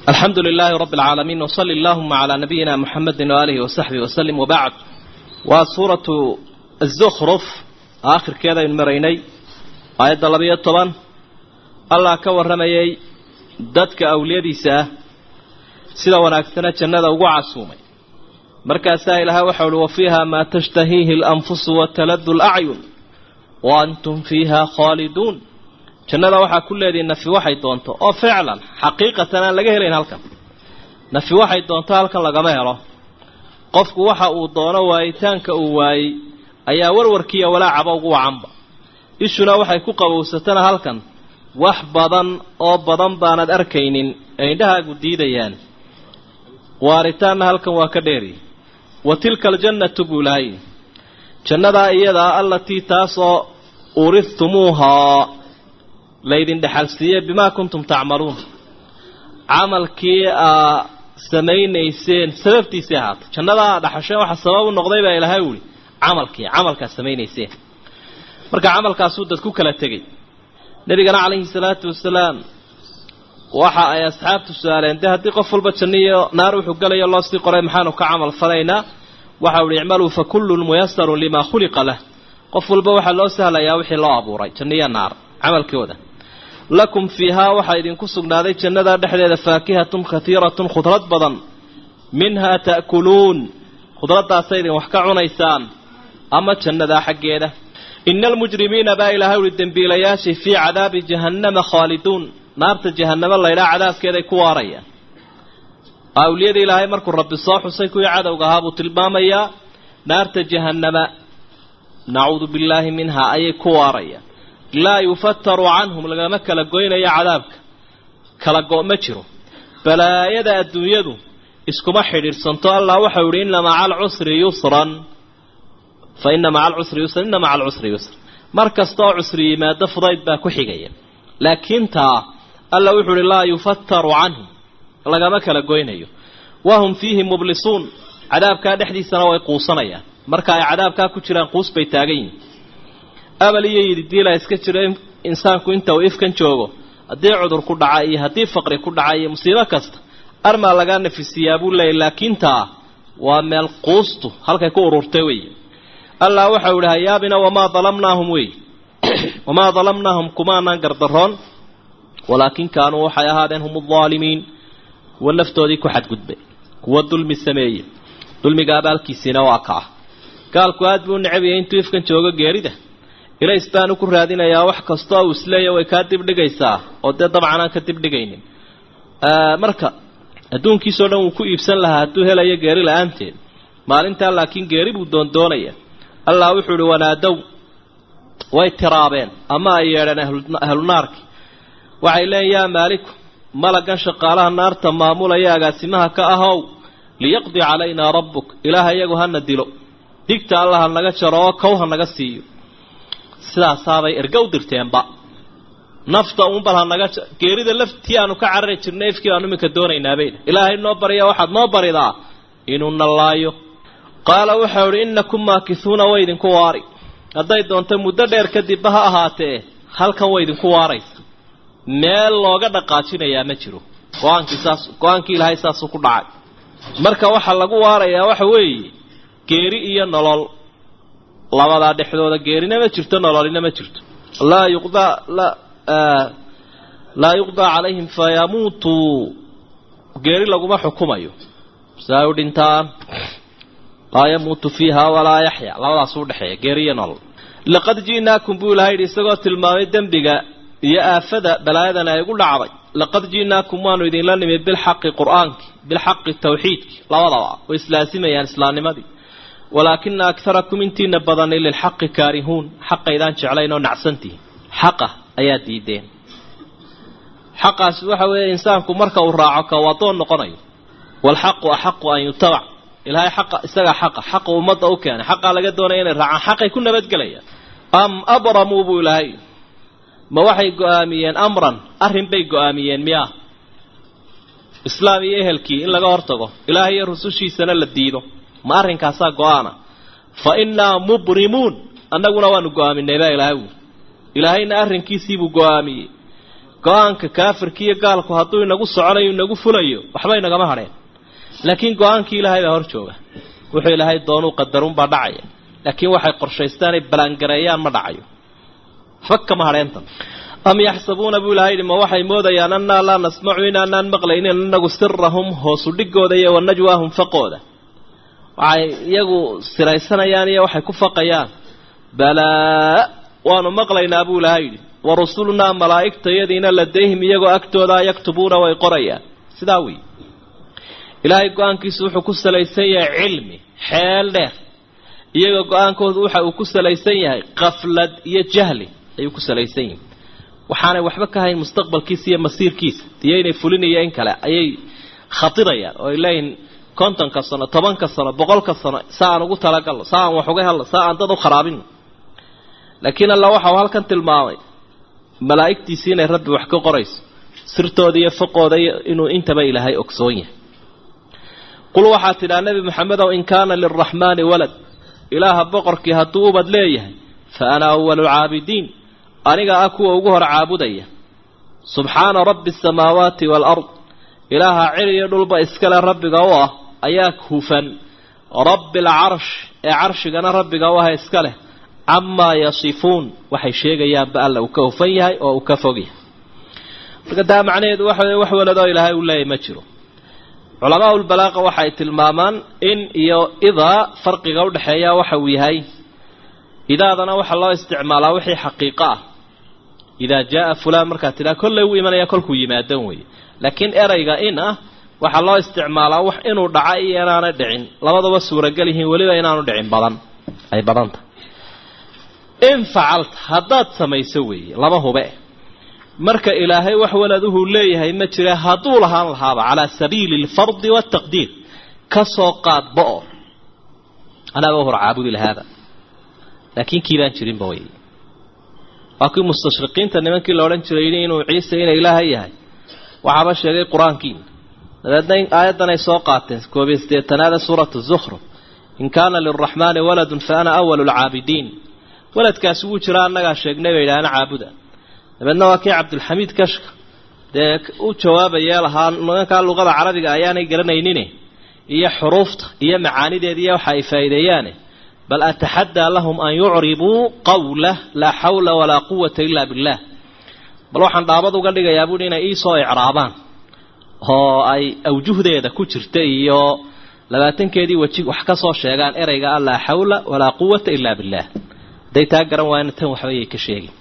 alxamdu lilaahi rabi alcaalamiin wsali allahuma calaa nabiyina muxamedi waaalihi wasaxbihi wasalim wabacd waa suuratu azukhruf aakhirkeedaynu maraynay aayadda labayo toban allah ka warramayay dadka awliyadiisa ah sida wanaagsana jannada ugu casuumay markaasaa ilaahay waxau uhi wa fiiha maa tashtahiihi alanfusu wataladu lacyun wa antum fiiha khaaliduun jannada waxaa ku leedihi nafi waxay doonto oo ficlan xaqiiqatan aan laga helayn halkan nafi waxay doonto halkan lagama helo qofku waxa uu doono waayitaanka uu waayey ayaa warwarkiiya walaacaba ugu wacanba ishuna waxay ku qabowsatana halkan wax badan oo badan baanad arkaynin ee indhahaagu diidayaan waaritaanna halkan waa ka dheeri wa tilka aljannatu buu lahay jannadaa iyadaa allatii taasoo uridtumuuhaa laydin dhexalsiiyey bimaa kuntum tacmaluun camalkii aa samaynayseen sababtiisii ahaata jannadaa dhaxasheen waxa sabab u noqday baa ilaahay uhi camalkii camalkaa samaynayseen marka camalkaasuu dad ku kala tegey nebigana calayhi salaatu wasalaam waxa ay asxaabtu su-aaleen dee haddii qof walba janniyo naar wuxuu gelayo loo sii qoray maxaanu ka camal falaynaa waxau ihi icmaluu fa kullun muyasarun limaa khuliqa lah qof walba waxaa loo sahlayaa wixii loo abuuray janniyo naar camalkooda lakum fiihaa waxaa idinku sugnaaday jannada dhexdeeda faakihatun katiiratun khudrad badan minhaa ta'kuluun khudraddaasa idin wax ka cunaysaan ama jannadaa xaggeeda ina almujrimiina baa ilaahay uhi dembiilayaashii fii cadaabi jahannama khaaliduun naarta jahannamo laydhaa cadaabkeeday ku waarayaan awliyada ilaahay markuu rabbi soo xusay kuwii cadowga ahaa buu tilmaamayaa naarta jahannama nacuudu billaahi minhaa ayay ku waarayaan laa yufataru canhum lagama kala goynayo cadaabka kala go' ma jiro balaayada adduunyadu iskuma xidhiidhsanto allah waxau yihi inna maca alcusri yusran fa inna maca alcusri yusran inna maca alcusri yusran mar kasta oo cusri yimaado fudayd baa ku xigaya laakiin taa alla wuxuu uhi laa yufataru canhum lagama kala goynayo wahum fiihi mublisuun cadaabkaa dhexdiisana way quusanayaan marka ay cadaabkaa ku jiraan quus bay taagan yihin abal iyo yididiila iska jiro insaanku inta uu ifkan joogo haddii cudur ku dhaca iyo haddii faqri ku dhaca iyo musiibo kasta armaa lagaa nafisiyaa buu leeyay laakiin taa waa meel quustu halkay ku ururtay wey allah waxau ihi hayaabina wamaa dalamnaahum wey wamaa dalamnaahum kumaanaan gardaroon walaakin kaanuu waxay ahaadeen hum aldaalimiin kuwa naftoodii ku xadgudbay kuwa dulmi sameeye dulmiga abaalkiisiina waa ka ah gaalku aad buu necabiyay intuu ifkan joogo geerida ilays baanu ku raadinayaa wax kastoo uu isleeya way kaa dibdhigaysaa oo dee dabcan aan ka dibdhigaynin marka adduunkiisao dhan wuu ku iibsan lahaa hadduu helayo geeri la-aanteed maalintaa laakiin geeri buu doondoonaya allah wuxuu ihi wanaadow way tiraabeen ama ay yeedheen ahlu naarki waxay leeyiin yaa maaliku malagan shaqaalaha naarta maamulaya agaasimaha ka ahow liyaqdi calaynaa rabbuk ilaaha iyagu hana dilo digta allah ha naga jaro oo kow ha naga siiyo sidaasaabay erga u dirteenba nafta uun bal ha naga geerida laftii aanu ka carari jirnay ifkii baanu iminka doonaynaabeyna ilaahay noo barya waxaad noo baridaa inuu nallaayo qaala waxau idhi innakum maakisuuna way idinku waari hadday doonto muddo dheer kadibba ha ahaatee halkan way idinku waaraysa meel looga dhaqaajinayaa ma jiro go-aankii saas go-aankii ilaahay saasuu ku dhacay marka waxaa lagu waarayaa waxa weeye geeri iyo nolol labadaa dhexdooda geerina ma jirto nololina ma jirto laa yuqdaa laa yuqdaa calayhim fayamuutuu geeri laguma xukumayo saa u dhintaan laa yamuutu fiiha walaa yaxya labadaas u dhexeeya geeri iyo nolol laqad ji'naakum buu ilahay yidhi isagoo tilmaamay dembiga iyo aafada balaayadan ay ugu dhacday laqad ji'naakum waanu idinla nimid bilxaqi qur-aanki bilxaqi tawxiidki labadaba way islaasimayaan islaamnimadii walaakina akarakum intiina badani lilxaqi kaarihuun xaqaydaan jeclayn oo nacsantihin xaqa ayaa diideen xaqaasi waxa weeye insaanku marka uu raaco ka wadoon noqonayo waalxaqu axaqu an yutabac ilaahay xaqa isagaa xaqa xaqa ummadda u keenay xaqaa laga doonaya inay raacaan xaqay ku nabadgelayaan am abramuu buu ilaahay ma waxay go-aamiyeen amran arrin bay go-aamiyeen miyaa islaam iyo ehelkii in laga hortago ilaahay iyo rusushiisana la diido ma arrinkaasaa go-aana fa innaa mubrimuun annaguna waanu go-aaminay baa ilaahay wuuli ilaahayna arrinkiisiibuu go-aamiyey go-aanka kaafirka iyo gaalku hadduu inagu soconayo inagu fulayo waxba inagama hadheen laakiin go-aankii ilaahay baa hor jooga wuxuu ilaahay doonuu qadarunbaa dhacaya laakiin waxay qorshaystaan ay balaangareeyaan ma dhacayo waxba kama hadheentan am yaxsabuuna buu ilahay yidhi ma waxay moodayaan annaa laa nasmacu inaanaan maqlaynin anagu sirahum hoosu dhigooda iyo wanajwaahum faqooda waxay iyagu siraysanayaan iyo waxay ku faqayaan balaa waanu maqlaynaa buu ilahay yidhi wa rusulunaa malaa'igtayadiina ladayhim iyagoo agtooda yaktubuuna way qorayaan sidaa wey ilaahay go-aankiisu wuxuu ku salaysan yahay cilmi xeel dheer iyagoo go-aankoodu waxa uu ku salaysan yahay qaflad iyo jahli ayuu ku salaysan yihin waxaanay waxba ka hayn mustaqbalkiisa iyo masiirkiisa iyo inay fulinayo in kale ayay khatirayaan oo ay leeyihin kontonka sano tobanka sano boqolka sano sa aan ugu talagalno sa aan wax uga helno sa aan dad u kharaabino laakiin alla waxau halkan tilmaamay malaa'igtiisii inay rabbi wax ka qorayso sirtooda iyo faqooda inuu intaba ilaahay ogsoon yahay qul waxaad tidhaha nebi maxamedow in kaana lilraxmaani walad ilaaha boqorkii hadduu ubad leeyahay fa ana awalu lcaabidiin aniga ah kuwa ugu hor caabudaya subxaana rabbi asamaawaati waalard ilaaha cir iyo dhulba iskale rabbiga u ah ayaa hufan rabbi alcarsh ee carshigana rabbiga u ah iska leh camaa yasifuun waxay sheegayaanba alla uu ka hufan yahay oo uu ka fog yahay marka taa macnaheedu waxa weye wax waladoo ilaahay uu leeyahy ma jiro culamaa ulbalaaqa waxay tilmaamaan in iyo idaa farqiga udhexeeya waxa uu yahay idaadana waxaa loo isticmaalaa wixii xaqiiqo ah idaa jaaa fulaan markaad tidhaha kollay wuu imanaya kolkuu yimaadan weeye laakiin erayga in ah waxaa loo isticmaalaa wax inuu dhaca iyo inaanay dhicin labaduba suuragal yihiin weliba inaanu dhicin badan ay badan tahay in facalta haddaad samayso weeye laba hube marka ilaahay wax waladuhu leeyahay ma jira hadduu lahaan lahaaba calaa sabiili alfardi waataqdiir ka soo qaadba oo anaaba hor caabudi lahaaba laakiin kii baan jirinba wey waa kii mustashriqiinta nimankii la odhan jiray inuu ciise ina ilaahay yahay waxaaba sheegay qur-aankiina dabeedna aayaddan ay soo qaateen koobiyo sideetanaada suuratu zukhruf in kaana lilraxmaani waladun fa ana awalu lcaabidiin waladkaasi wuu jiraa annagaa sheegnay bay idhaahna caabuda dabeedna waa kii cabdulxamiid kashka dee u jawaabayee lahaa nimankaa luqada carabiga ayaanay garanaynin iyo xuruufta iyo macaanideeda iyo waxa ay faa'iideeyaane bal ataxaddaa lahum an yucribuu qawlah laa xawla walaa quwata ila billah bal waxaan dhaabad uga dhigayaa buuhi inay iisoo icraabaan oo ay awjuhdeeda ku jirta iyo labaatankeedii weji wax ka soo sheegaan ereyga a laa xawla walaa quwata ila billah hadday taa garan waayna tan waxbayay ka sheegin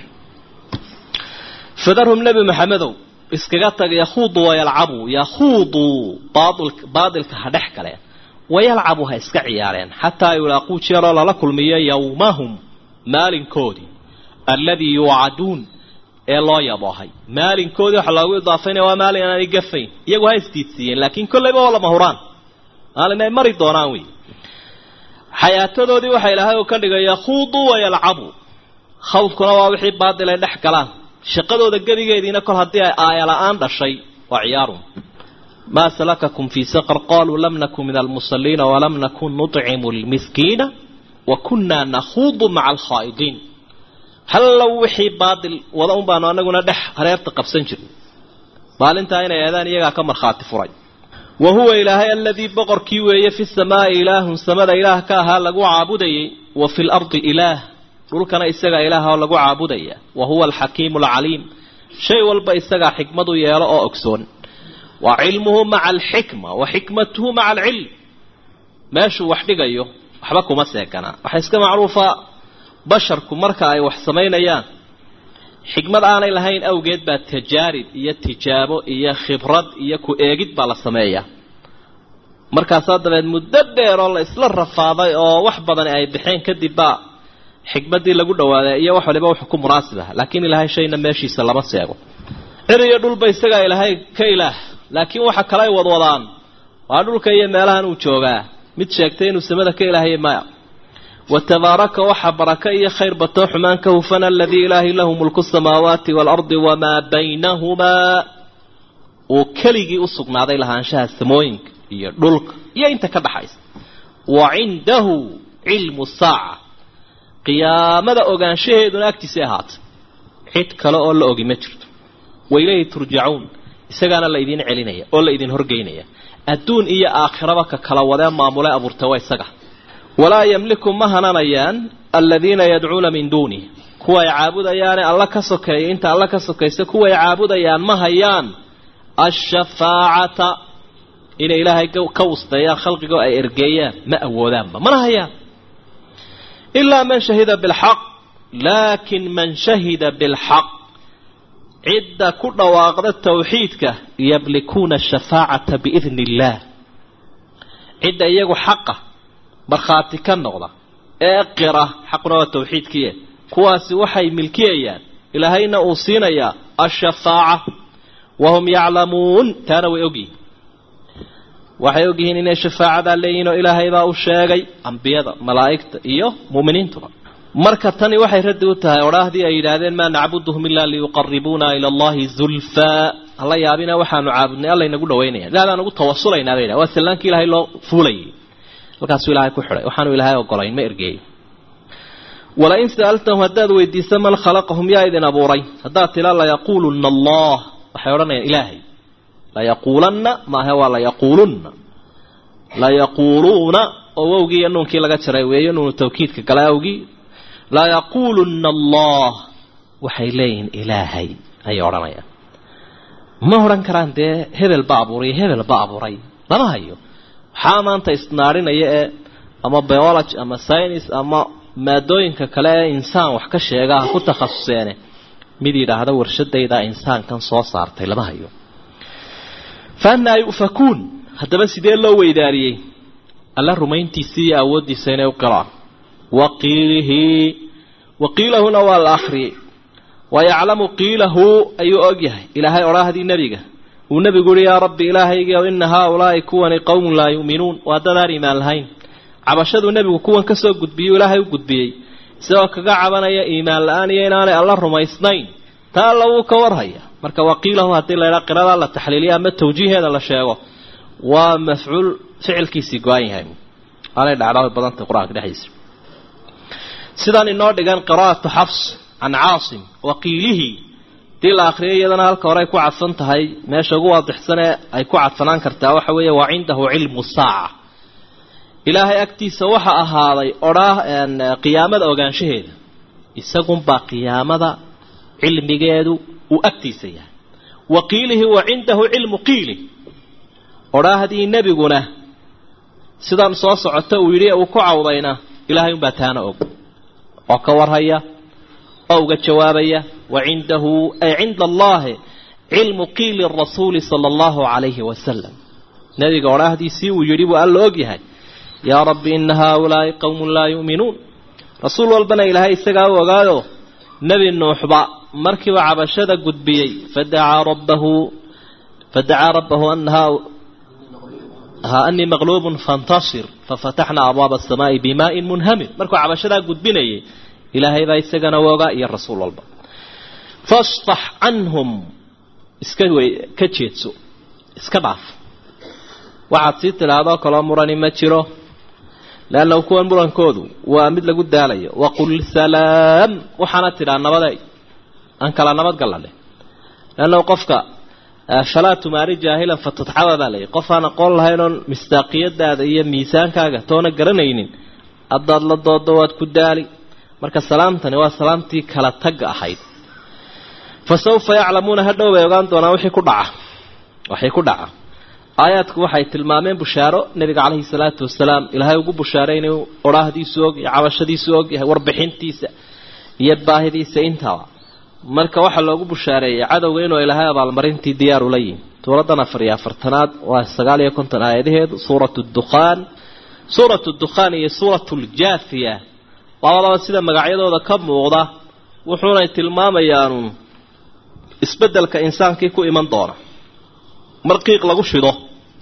fadarhum nebi maxamedow iskaga tag yakhuuduu wayalcabuu yakhuuduu baadilka ha dhex galeen wayalcabuu ha iska ciyaareen xataa yulaaquu jeeroo lala kulmiyo yowmahum maalinkoodii alladii yuucaduun ee loo yaboohay maalinkoodii waxa loogu idaafaynaya waa maalin aanay gafayn iyagu ha isdiidsiiyeen laakiin kollayba waa lama huraan maalin ay mari doonaan wey xayaatadoodii waxaa ilaahay uu ka dhigay yakhuuduu wayalcabuu khawdkuna waa wixii baadil ay dhex galaan shaqadooda gebigeediina kol haddii ay aaya la-aan dhashay waa ciyaarun maa salakakum fii saqar qaluu lam nakun min almusaliina walam nakun nucimu lmiskiina wa kunnaa nakhuudu maca alkhaa'idiin hallow wixii baadil wada un baanu anaguna dhex hareerta qabsan jirnay maalintaa inay eedaan iyagaa ka markhaati furay wa huwa ilaahay aladii boqorkii weeye fi samaa'i ilaahun samada ilaah ka ahaa lagu caabudayay wa fi lardi ilaah dhulkana isagaa ilaah oo lagu caabudaya wa huwa alxakiimu alcaliim shay walba isagaa xikmadu yeelo oo ogsoon wa cilmuhu maca alxikma wa xikmatuhu maca alcilm meeshuu wax dhigayo waxba kuma seeganaa waxaa iska macruufa basharku marka ay wax samaynayaan xikmad aanay lahayn awgeed baa tajaarib iyo tijaabo iyo khibrad iyo ku eegid baa la sameeyaa markaasaa dabeed muddo dheer oo la isla rafaaday oo wax badani ay baxeen kadib baa xikmaddii lagu dhawaaday iyo wax waliba wuxuu ku munaasib ah laakiin ilaahay shayna meeshiisa lama seego cir iyo dhulba isagaa ilaahay ka ilaah laakiin waxa kale ay wadwadaan waa dhulka iyo meelahan uu joogaa mid sheegtay inuu samada ka ilaahayay maya wa tabaaraka waxa baraka iyo khayr batoo xumaan ka hufan aladii ilaahay lahu mulku samaawaati waalardi wamaa baynahumaa uu keligii u sugnaaday lahaanshaha samooyinka iyo dhulka iyo inta ka dhaxaysa wa cindahu cilmu saaca qiyaamada ogaanshaheeduna agtiisay ahaatay cid kale oo la ogi ma jirto wailayhi turjacuun isagaana la idiin celinaya oo la idin horgeynaya adduun iyo aakhiraba ka kala wadee maamule abuurta waa isaga walaa yamliku ma hananayaan aladiina yadcuuna min duunih kuwa ay caabudayaane alla ka sokeeya inta alla ka sokaysa kuwa ay caabudayaan ma hayaan ashafaacata inay ilaahay ka wusdeeyaan khalqigoo ay ergeeyaan ma awoodaanba mana hayaan ilaa man shahida bilxaq laakin man shahida bilxaq cidda ku dhawaaqda tawxiidka yamlikuuna ashafaacata biidni illaah cidda iyagu xaqa markhaati ka noqda ee qira xaquna waa tawxiidkiie kuwaasi waxay milkiyayaan ilaahayna uu siinayaa ashafaaca wahum yaclamuun taana way ogyihin waxay ogyihiin inay shafaacadaa leeyihin oo ilaahay baa u sheegay ambiyada malaa'igta iyo mu'miniintuba marka tani waxay raddi u tahay odhaahdii ay yidhaahdeen maa nacbuduhum ilaa liyuqaribuuna ila allahi zulfaa hala yaabina waxaanu caabudnay alla inagu dhawaynaya ilahdaan ugu tawasulaynaa bay yidhaha waa sallaankii ilaahay loo fuulayay halkaasuu ilaahay ku xidhay waxaanu ilaahay ogolayn ma ergeeyey walain sa'altahum haddaad weydiisa man khalaqahum yaa idin abuuray haddaad tila layaquuluna allah waxay odhanayaan ilaahay layaquulanna maahe waa layaquulunna layaquuluuna oo wowgii iyo nuunkii laga jaray weeyo nuunu tawkiidka gala awgii layaquuluna allah waxay leeyihiin ilaahay ayay odhanayaan ma odhan karaan dee hebel ba abuuray hebel ba abuuray lama hayo waxaa maanta isnaarinaya ee ama biology ama science ama maadooyinka kale ee insaan wax ka sheegaa ku takhasuseene mid yidhaahda warshadayda insaankan soo saartay lama hayo fa annaa yu'fakuun haddaba sidee loo weydaariyey alla rumayntiisii iyo awooddiisa inay u qiraan waqiilihi waqiilahuna waa la akhriyey wayaclamu qiilahu ayuu og yahay ilaahay odhaahdii nebiga uu nebigu uhi yaa rabbi ilaahaygiio ina haaulaa'i kuwani qowmun laa yu'minuun waa dadaan iimaan lahayn cabashaduu nebigu kuwan ka soo gudbiyey ilaahay u gudbiyey isagoo kaga cabanaya iimaan la-aan iyo inaanay alla rumaysnayn taa alla wuu ka warhaya marka waqiilahu haddii laydhaa qiradaa la taxliiliya ama tawjiiheeda la sheego waa mafcuul ficilkiisii go-an yahay aanay dhacdhaabay badantay qur-aanka dhexdiisa sidaan inoo dhigan qiraa'atu xafs can caasim waqiilihii hadii la akriyay iyadana halka hore ay ku cadfan tahay meesha ugu waadixsan ee ay ku cadfanaan kartaa waxa weeye waa cindahu cilmu saaca ilaahay agtiisa waxa ahaaday odhaa qiyaamada ogaanshaheeda isagunbaa qiyaamada cilmigeedu uu agtiisa yahay wa qiilihi wa cindahu cilmu qiili odhaahdii nebiguna sidan soo socota uu yidhi uu ku cawdayna ilaahay unbaa taana og oo ka warhaya oo uga jawaabaya wa cindahu ay cinda allahi cilmu qiili rasuuli sala allahu calayhi wasalam nebiga odhaahdiisii uu yidhi buu alla og yahay yaa rabbi ina haaulaa'i qowmun laa yu'minuun rasuul walbana ilaahay isagaa u ogaayo nebi nuuxba markiiba cabashada gudbiyey fadacaa rabbahu fadacaa rabbahu anaha ha anii maqluubun fantasir fafataxnaa abwaaba asamaa'i bimaa'in munhamir markuu cabashadaa gudbinayay ilaahay baa isagana u ogaa iyo rasuul walba fastax canhum iska wey ka jeedso iska dhaaf waxaad sii tidhaahdoo kaloo murani ma jiro leannahu kuwan murankoodu waa mid lagu daalayo waqul salaam waxaana tidhaa nabaday aan kala nabad gallane leannahu qofka falaa tumaari jaahilan fatadxada baa layihi qof aan aqoon lahayn oon mistaaqiyadaada iyo miisaankaaga toona garanaynin haddaad la doodo waad ku daali marka salaamtani waa salaamtii kala tagga ahayd fa sawfa yaclamuuna hadhow bay ogaan doonaan wixii ku dhaca waxay ku dhaca aayaadku waxay tilmaameen bushaaro nebiga caleyhi salaatu wasalaam ilaahay ugu bushaaray inuu odhaahdiisu og iyo cabashadiisu og yahay warbixintiisa iyo baahidiisa intaba marka waxaa loogu bushaareeyay cadowga inuu ilaahay abaalmarintii diyaar ula yihin suuradan afar iyo afartanaad waa sagaal iyo konton aayadaheedu suuratu dukhaan suuratu dukhaan iyo suuratu ljaafiya labadaba sida magacyadooda ka muuqda wuxuunay tilmaamayaanu isbeddelka insaankii ku iman doona mar qiiq lagu shido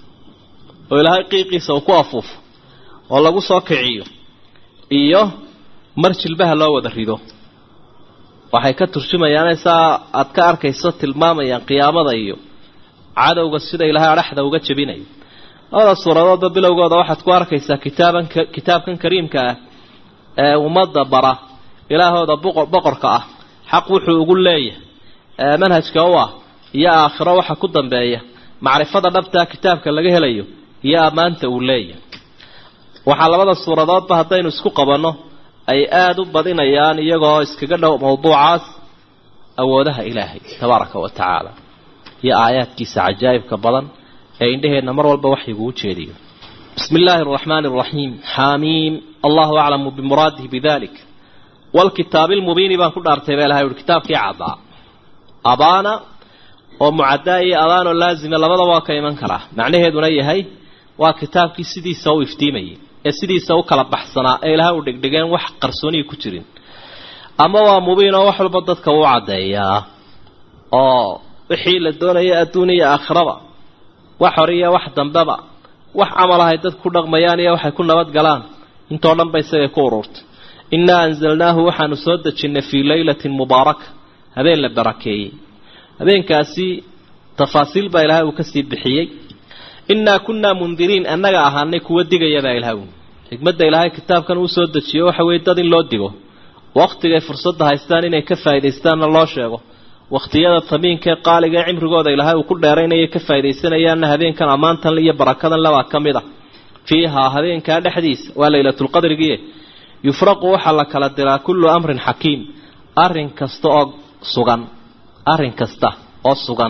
oo ilaahay qiiqiisa uu ku afuufo oo lagu soo kiciyo iyo mar jilbaha loo wada rido waxay ka turjumayaan saa aad ka arkayso tilmaamayaan qiyaamada iyo cadowga sida ilaahay adhaxda uga jebinayo labada suuradoodba bilowgooda waxaad ku arkaysaa kitaaban kitaabkan kariimka ah ee ummadda bara ilaahooda boqorka ah xaq wuxuu ugu leeyahay manhajka u ah iyo aakhiro waxa ku dambeeya macrifada dhabtaa kitaabka laga helayo iyo ammaanta uu leeyahay waxaa labada suuradoodba haddaynu isku qabanno ay aada u badinayaan iyagoo iskaga dhow mawduucaas awoodaha ilaahay tabaaraka wa tacaala iyo aayaadkiisa cajaa'ibka badan ee indhaheenna mar walba waxyiguu jeediyo bismi illaahi araxmaani araxiim xaamiim allahu aclamu bimuraadihi bidalik walkitaabi lmubiini baan ku dhaartay baa ilahay uhi kitaabkii caddaa abaana oo mucaddaa iyo abaanoo laazima labadaba waa ka iman karaa macnaheeduna yahay waa kitaabkii sidiisa u iftiimayay ee sidiisa u kala baxsanaa ee ilahay u dhigdhigeen wax qarsooniyi ku jirin ama waa mubiin oo wax walba dadka uu caddeeyaa oo wixii la doonaya adduun iyo aakhiraba wax hore iyo wax dambeba wax camal ahay dad ku dhaqmayaan iyo waxay ku nabad galaan intoo dhan ba isagay ku ururtay innaa anzalnaahu waxaanu soo dejinnay fii laylatin mubaaraka habeen la barakeeyey habeenkaasi tafaasiil baa ilaahay uu kasii bixiyey innaa kunnaa mundiriin annaga ahaanay kuwa digayabaa ilahay xikmadda ilaahay kitaabkan uu soo dejiyo waxa weeye dad in loo digo wakhtigay fursadda haystaan inay ka faa'iidaystaanna loo sheego wakhtiyada tamiinka ee qaaliga ee cimrigooda ilaahay uu ku dheeraynaya ka faa'idaysanayaanna habeenkan ammaantan iyo barakadan lebaa ka mid a fiihaa habeenkaa dhexdiisa waa laylatulqadrigiie yufraqu waxaa la kala diraa kullu amrin xakiim arrin kasta oo sugan arrin kasta oo sugan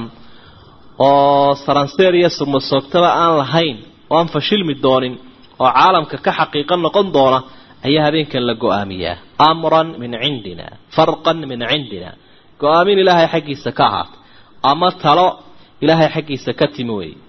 oo saranseer iyo surmasoogtaba aan lahayn oo aan fashilmi doonin oo caalamka ka xaqiiqo noqon doona ayaa habeenkan la go-aamiyaa amran min cindina farqan min cindina go-aamin ilaahay xaggiisa ka ahaatay ama talo ilaahay xaggiisa ka timi weeye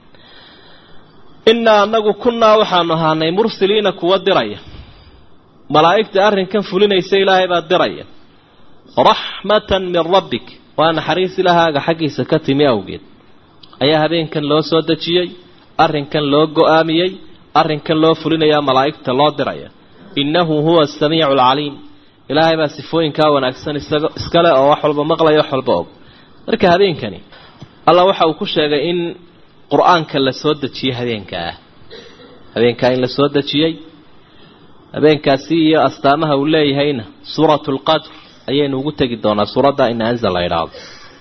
innaa anagu kunnaa waxaanu ahaanay mursiliina kuwa diraya malaa'igta arrinkan fulinaysa ilaahay baa diraya raxmatan min rabbik waa naxariis ilaahaaga xaggiisa ka timi awgeed ayaa habeenkan loo soo dejiyey arrinkan loo go-aamiyey arrinkan loo fulinayaa malaa'igta loo diraya innahu huwa asamiicu alcaliim ilaahay baa sifooyinkaa wanaagsan isaga iskale oo wax walba maqlaya wax walba og marka habeenkani allah waxa uu ku sheegay in qur-aanka la soo dejiyey habeenkaa habeenkaa in la soo dejiyey habeenkaasi iyo astaamaha uu leeyahayna suuratu lqadr ayaynu ugu tegi doonaa suuradda ina anzal la idhaahdo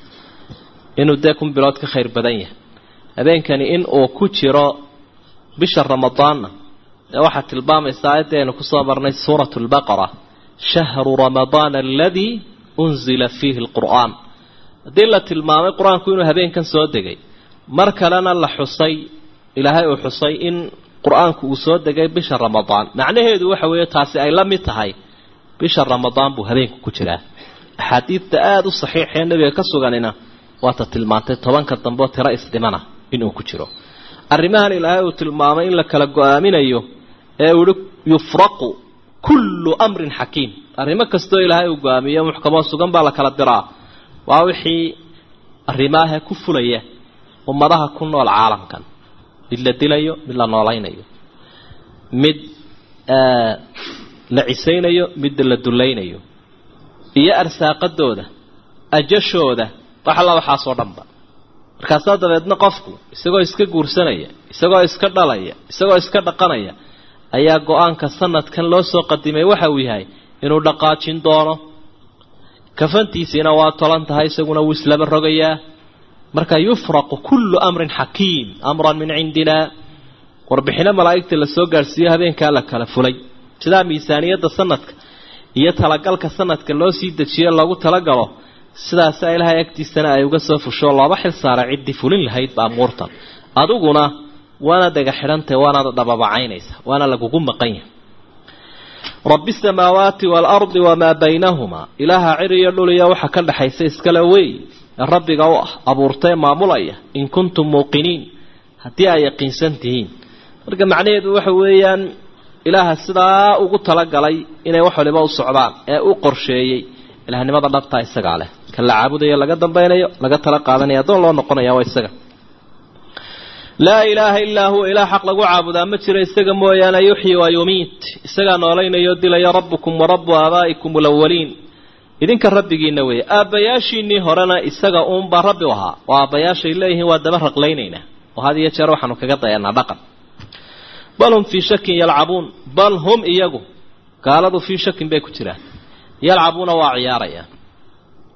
inuu dee kun bilood ka khayr badan yahay habeenkani in uu ku jiro bisha ramadaanna ee waxaa tilmaamaysa aayadda aynu kusoo marnay suuratu lbaqara shahru ramadaana aladii unzila fiihi alqur'aan haddii la tilmaamay qur-aanku inuu habeenkan soo degay mar kalena la xusay ilaahay uu xusay in qur-aanku uu soo degay bisha ramadaan macnaheedu waxa weeye taasi ay la mid tahay bisha ramadaan buu habeenku ku jiraa axaadiidta aada u saxiixee nebiga ka suganina waata tilmaantay tobanka dambeo tiro isdhimana inuu ku jiro arrimahan ilaahay uu tilmaamay in la kala go-aaminayo ee uu ihi yufraqu kullu amrin xakiim arrimo kastoo ilaahay uu go-aamiyo muxkamoo sugan baa la kala diraa waa wixii arrimaaha ku fulaya ummadaha ku nool caalamkan mid la dilayo mid la noolaynayo mid la cisaynayo mid la dulaynayo iyo arsaaqadooda ajashooda wax alla waxaasoo dhanba markaasaa dabeedna qofku isagoo iska guursanaya isagoo iska dhalaya isagoo iska dhaqanaya ayaa go-aanka sanadkan loo soo qadimay waxa uu yahay inuu dhaqaajin doono kafantiisiina waa tolan tahay isaguna wuu islaba rogayaa marka yufraqu kullu amrin xakiim amran min cindina warbixino malaa'igta la soo gaadhsiiyo habeenkaa la kala fulay sidaa miisaaniyadda sanadka iyo talagalka sanadka loo sii dejiyo loogu talagalo sidaasa ilaahay agtiisana ay uga soo fusho looba xil saara ciddii fulin lahayd baamuurtan adiguna waana daga xidhantahy waanaad dhababacaynaysa waana lagugu maqan yahay rabbi samaawaati waalardi wamaa baynahumaa ilaaha cir iyo dhul iyo waxa ka dhexaysa iskale wey ee rabbiga u ah abuurtae maamulaya in kuntum muuqiniin haddii ay yaqiinsan tihiin marka macnaheedu waxa weeyaan ilaaha sidaa ugu talagalay inay wax waliba u socdaan ee u qorsheeyey ilahnimada dhabtaa isagaa leh kan la caabudayo laga dambaynayo laga tala qaadanaya addoon loo noqonaya waa isaga laa ilaaha illaa huwa ilaah xaq lagu caabudaa ma jiro isaga mooyaane yuxyi waa yumiit isagaa noolaynayo dilaya rabbukum wa rabbu aabaa'ikum alawaliin idinka rabbigiina weeye aabbayaashiinii horena isaga uunbaa rabbi u ahaa oo aabbayaashay leeyihiin waa daba raqlaynaynaa oo had iyo jeer waxaanu kaga dayanaa dhaqan bal hum fii shakin yalcabuun bal hum iyagu gaaladu fii shakin bay ku jiraan yalcabuuna waa ciyaarayaan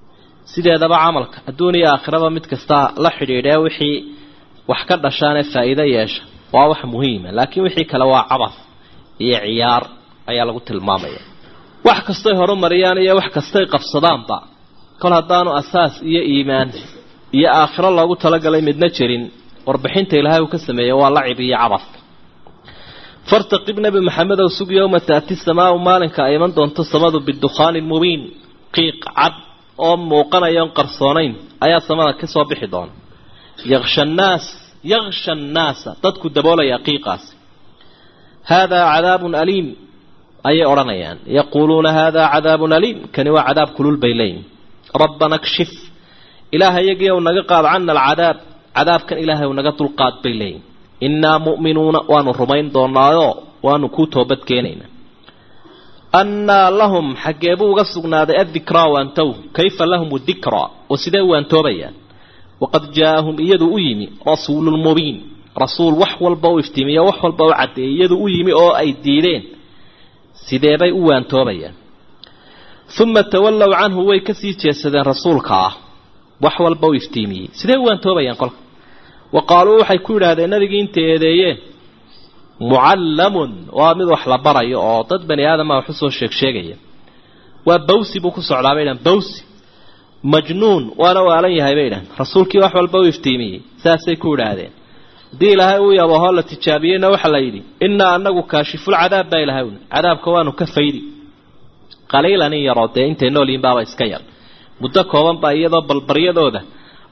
sideedaba camalka adduun iyo aakhiraba mid kasta la xidhiidhee wixii wax ka dhashaanee faa'iido yeesha waa wax muhiima laakiin wixii kale waa cabas iyo ciyaar ayaa lagu tilmaamaya wax kastay horumariyaan iyo wax kastay qabsadaanba kol haddaanu asaas iyo iimaan iyo aakhiro loogu talagalay midna jirin warbixinta ilaahay uu ka sameeyey waa lacib iyo cabas fartaqib nebi maxamedow sug yowma taati samaau maalinka ay iman doonto samadu bidukhaanin mubiin qiiq cad oo muuqanayoon qarsoonayn ayaa samada ka soo bixi doona yaksha annaas yaksha annaasa dadku daboolaya qiiqaasi haadaa cadaabun aliim ayay odhanayaan yaquuluuna haadaa cadaabun aliim kani waa cadaab kulul bay leeyihin rabbana kshif ilaahay yagiiw naga qaad cana alcadaab cadaabkan ilaahay w naga dulqaad bay leeyihin innaa mu'minuuna waanu rumayn doonaayoo waanu kuu toobad keenaynaa annaa lahum xaggee buu uga sugnaaday addikraa waantow kayfa lahum dikraa oo sidee u waantoobayaan waqad jaaahum iyadu u yimi rasuulun mubiin rasuul wax walba u iftiimiyo wax walba u caddeeyay iyadu u yimi oo ay diideen sideebay u waantoobayaan uma tawallow canhu way kasii jeesadeen rasuulka ah wax walba u iftiimiyey sidee u waantoobayaan kolka wa qaaluu waxay ku yidhaahdeen nabigii intay eedeeyeen mucallamun waa mid wax la barayo oo dad bani aadama wax usoo sheeg sheegaya waa bawsi buu ku socdaa bay dhahan bawsi majnuun waana waalan yahay bay dhahan rasuulkii wax walba u iftiimiyey saasay ku yidhaahdeen haddii ilaahay uu yabahoo la tijaabiyeyna waxaa la yidhi innaa anagu kaashifulcadaab baa ilahay uni cadaabka waanu ka faydi qaliilan in yaroo dee intay nool yihin baaba iska yar muddo kooban baa iyadoo balbaryadooda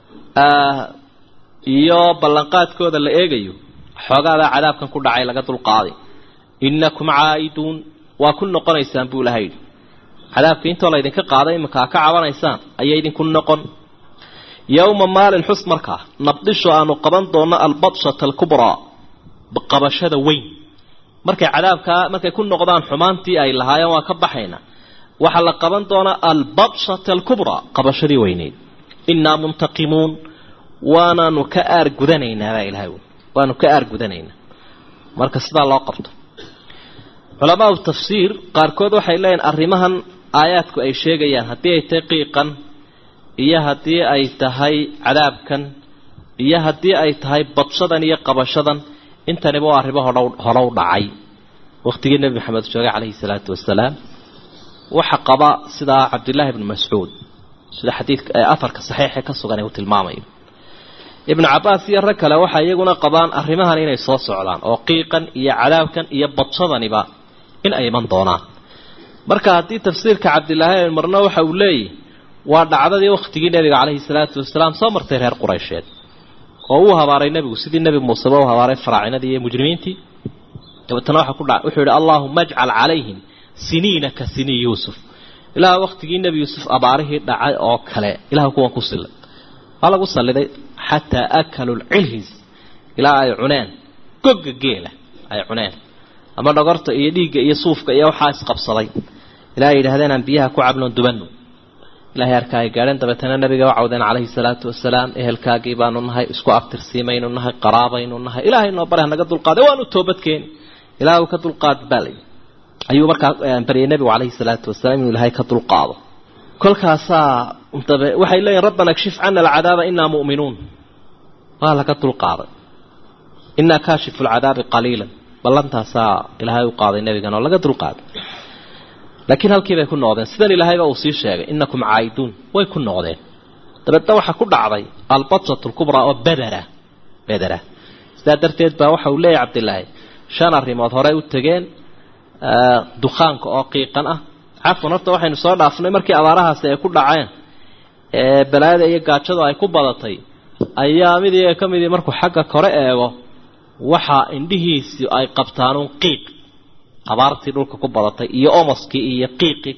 iyo ballanqaadkooda la eegayo xoogaadaa cadaabkan ku dhacay laga dulqaaday innakum caa'iduun waa ku noqonaysaan buu ilahay yidhi cadaabka intoo laydinka qaaday iminkaa ka cabanaysaan ayay idinku noqon yowma maalin xus markaa nabdisho aanu qaban doonno albadshata alkubraa qabashada weyn markay cadaabkaa markay ku noqdaan xumaantii ay lahaayeen waa ka baxayna waxaa la qaban doonaa albadshata alkubraa qabashadii weyneyd innaa muntaqimuun waanaanu ka aar gudanaynaa baa ilahay waanu ka aar gudanaynaa marka sidaa loo qabto culamaau tafsiir qaarkood waxay leeyihin arrimahan aayaadku ay sheegayaan haddii ay tahay qiiqan iyo haddii ay tahay cadaabkan iyo haddii ay tahay badshadan iyo qabashadan intaniba waa arrimo hodhow horow dhacay wakhtigii nebi maxamed joogay calayhi salaatu wasalaam waxa qaba sidaa cabdillaahi ibnu mascuud sida xadiidka ee afarka saxiixe ka sugan ee uu tilmaamayo ibnu cabbaas iyo rag kale waxay iyaguna qabaan arrimahan inay soo socdaan oo qiiqan iyo cadaabkan iyo badshadaniba in ay iman doonaan marka haddii tafsiirka cabdilaahi marna waxa uu leeyahy waa dhacdadii wakhtigii nebiga calayhi salaatu wasalaam soo martay reer quraysheed oo uu habaaray nebigu sidii nebi muuseba u habaaray faraacinadii iyo mujrimiintii dabeetana waxa ku dhaca wuxuu yihi allaahuma ajcal calayhim siniina ka sinii yuusuf ilaah wakhtigii nebi yuusuf abaarihii dhacay oo kale ilah kuwan ku sillay waa lagu salliday xataa akalu lcilhis ilaa ay cuneen gogga geela ay cuneen ama dhogorta iyo dhiigga iyo suufka iyo waxaa isqabsaday ilaa ay yidhahdeen aan biyaha ku cabnoon dubano ilahay arkaa ay gaadheen dabeetana nabiga u cawdeen calayhi salaatu wasalaam ehelkaagii baanu nahay isku aftirsiimaynu nahay qaraabaynu nahay ilaahay noo bare hanaga dulqaaday waanu toobadkeeni ilaah ka dulqaad baalay ayuu markaa baryay nebigu calayhi salaatu wasalaam inuu ilaahay ka dulqaado kolkaasaa dabe waxay leeyihin rabbana kshif cana alcadaaba inaa mu'minuun waa laga dulqaaday inaa kaashifu lcadaabi qaliilan ballantaasaa ilaahay u qaaday nebigan oo laga dulqaaday laakiin halkii bay ku noqdeen sidan ilaahayba uu sii sheegay inakum caa'iduun way ku noqdeen dabeedna waxaa ku dhacday albatsat lkubraa oo bedera bedera sidaa darteed baa waxa uu leeyahy cabdilaahi shan arrimood horey u tegeen dukhaanka oo qiiqan ah cafwan horta waxaynu soo dhaafnay markii abaarahaasi ay ku dhaceen ee balaayada iyo gaajadu ay ku badatay ayaa mid iyaga ka midii markuu xagga kore eego waxa indhihiisi ay qabtaanuun qiiq abaartii dhulka ku badatay iyo omoskii iyo qiiqii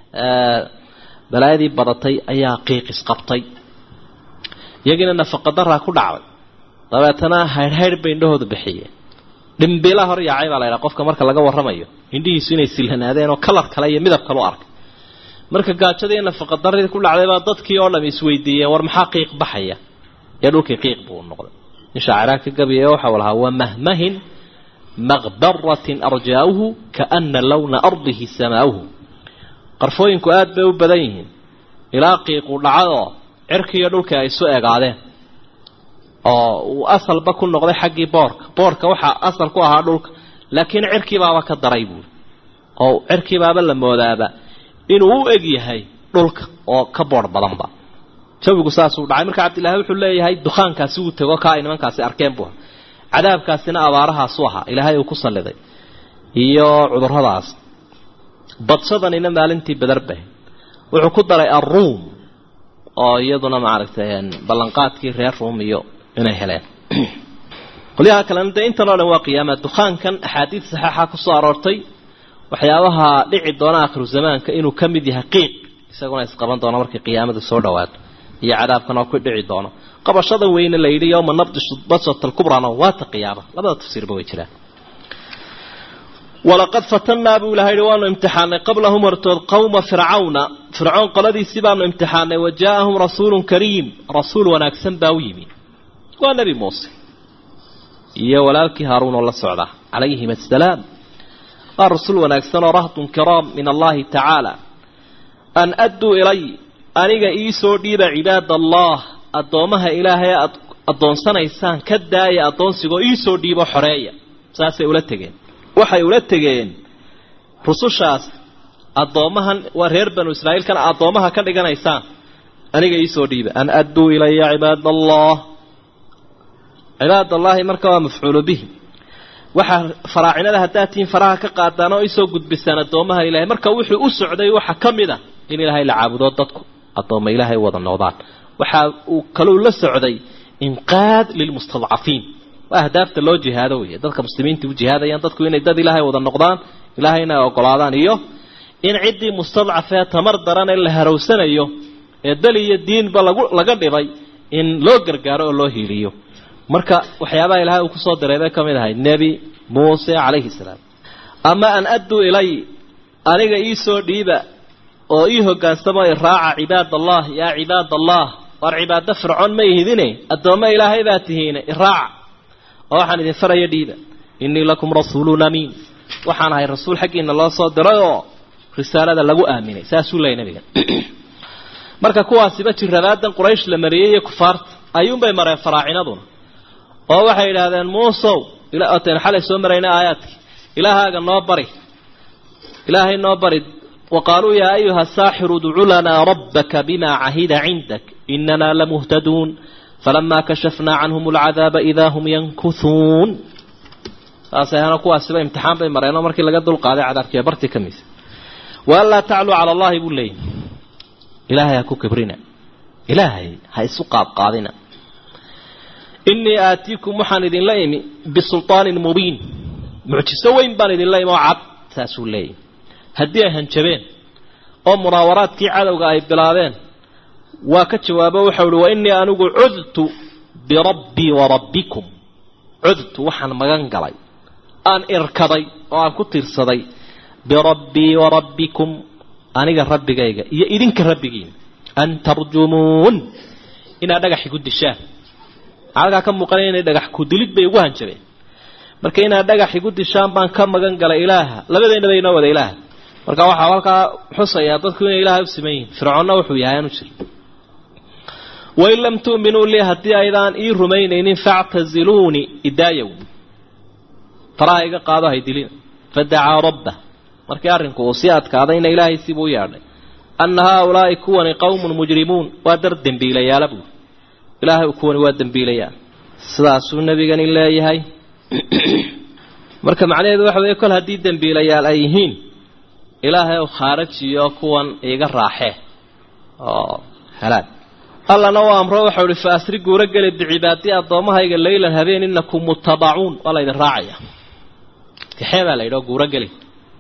balaayadii badatay ayaa qiiqis qabtay iyagiina nafaqadaraa ku dhacday dabeetana haydhhaydh bay indhahoodu bixiyeen dhimbila hor yaacay baa la ydhaha qofka marka laga warramayo indhihiisu inay silhanaadeen oo kalar kale iyo midab kale u arkay marka gaajadii iyo nafaqadaradii ku dhacday baa dadkii oo dham isweydiiyeen war maxaa qiiq baxaya ee dhulkii qiiq buu noqday in shaaciraa ka gabiya waxau lahaa wamahmahin maqbaratin arjaauhu kaana lowna ardihi samaauhu qarfooyinku aada bay u badan yihiin ilaa qiiqu dhacadoo cirkiiyo dhulkii ay isu egaadeen oo uu asalba ku noqday xaggii boorka boorka waxaa asal ku ahaa dhulka laakiin cirkiibaaba ka daray buuri oo cirkiibaaba la moodaaba inuu u eg yahay dhulka oo ka boor badanba jawigu saasuu dhacay marka cabdillahi wuxuu leeyahay dukaankaasi uu tego kaa ay nimankaasi arkeen buu cadaabkaasina abaarahaasu ahaa ilaahay uu ku salliday iyo cuduradaas badsadanina maalintii badarbahay wuxuu ku daray alruum oo iyaduna maaragtay ballanqaadkii reer ruum iyo inay heleen qolyaha kalena dee intan oo dhan waa qiyaama dukaankan axaadiid saxeixa kusoo aroortay waxyaabaha dhici doona akhiru zamaanka inuu ka mid yahay qiiq isaguna isqaban doono markii qiyaamadu soo dhawaato iyo cadaabkan oo ku dhici doono qabashada weyne la yidhi yowma nabdishu basat alkubrana waata qiyaama labada tafsiirba way jiraan walaqad fatannaa buu ilaha yidhi waanu imtixaanay qablahum hortood qowma fircawna fircoon qoladiisii baanu imtixaanay wa jaa-ahum rasuulun kariim rasuul wanaagsan baa u yimi waa nebi muuse iyo walaalkii haaruun oo la socda calayhim assalaam waa rasuul wanaagsan oo rahdun kiraam min allahi tacaala an adduu ilay aniga iisoo dhiiba cibaad allah addoommaha ilaahay aad addoonsanaysaan ka daaya addoonsigoo iisoo dhiibo xoreeya saasay ula tegeen waxay ula tegeen rusushaas addoommahan waa reer banu israa'iilkana addoommaha ka dhiganaysaan aniga iisoo dhiiba an adduu ilaya cibaad allah cibaad allahi marka waa mafcuulu bihi waxaa faraacinada haddaad tihiin faraha ka qaadaan oo isoo gudbisaan addoommaha ilahay marka wuxuu u socday waxa ka mid a in ilaahay la caabudo dadku addoomma ilaahay wada noqdaan waxa uu kaluu la socday inqaad lilmustadcafiin waa ahdaafta loo jihaado weeye dadka muslimiinta u jihaadayaan dadku inay dad ilaahay wada noqdaan ilaahayna ay ogolaadaan iyo in ciddii mustadcafee tamar daran ee la harowsanayo ee dali iyo diinba lagu laga dhibay in loo gargaaro oo loo hiiliyo marka waxyaabaha ilaahay uu kusoo diray bay ka mid ahay nebi muuse calayhi salaam ama an adduu ilay aniga iisoo dhiiba oo ii hogaansamo iraaca cibaad allah yaa cibaad allah waar cibaado fircoon ma ihidine addoommo ilaahay baa tihiine iraaca oo waxaan idin faraya dhiiba innii lakum rasuulun amiin waxaan ahay rasuul xaggiina loo soo diray oo risaalada lagu aaminay saasuu leeyay nabiga marka kuwaasiba jirrabaadan quraysh la mariyey iyo kufaarta ayuunbay mareen faraacinaduna oo waxay yidhaahdeen muusow oten xalay soo marayna aayaadkii ilaahaaga noo bari ilaahay noo bari وقالوا يا أيها الساحر ادع لنا ربك بما عهد عندك إننا لمهتدون فلما كشفنا عنهم العذاب إذا هم ينكثون أصيحنا كوا سبا امتحان بين مرينا مركي لقد دول قادة عذاب كي برتي كميس وألا تعلوا على الله يقول لي إلهي يكو كبرنا إلهي هاي سقاب قادنا إني آتيكم محان إذن ليمي بسلطان مبين معجسوين بان إذن ليمي وعب ساسو ليمي haddii ay hanjabeen oo munaawaraadkii cadowga ay bilaabeen waa ka jawaabo waxau uhi wa innii anigu cudtu birabbii wa rabbikum cudtu waxaan magan galay aan irkaday oo aan ku tiirsaday birabbii wa rabbikum aniga rabbigayga iyo idinka rabbigiina an tarjumuun inaad dhagax igu dishaan halkaa ka muuqanaya inay dhagax ku dilid bay ugu hanjabeen marka inaad dhagax igu dishaan baan ka magan galay ilaaha labadeennaba inoo wada ilaaha marka waxaa halkaa xusayaa dadku inay ilaahay u siman yihin fircoonna wuxuu yahay aanu jir wain lam tu'minuu lii haddii aydaan ii rumaynaynin factaziluuni idaayow faraha iga qaado haydilina fadacaa rabbah markii arrinku uu sii adkaadayna ilaahay siibuu u yeadhay anna haaulaa'i kuwani qowmun mujrimuun waa dar dembiilayaala buuri ilaahay kuwani waa dembiilayaal sidaasuu nebigani leeyahay marka macnaheedu waxa weeye kol haddii dembiilayaal ay yihiin ilaahay u khaarajiyo kuwan iga raaxee oo halaag allana u amro waxau ihi fa asri guuro geli bicibaadii addoommahayga laylan habeen inakum mutabacuun waa laydin raacaya kaxee baa la yidhi oo guuro geli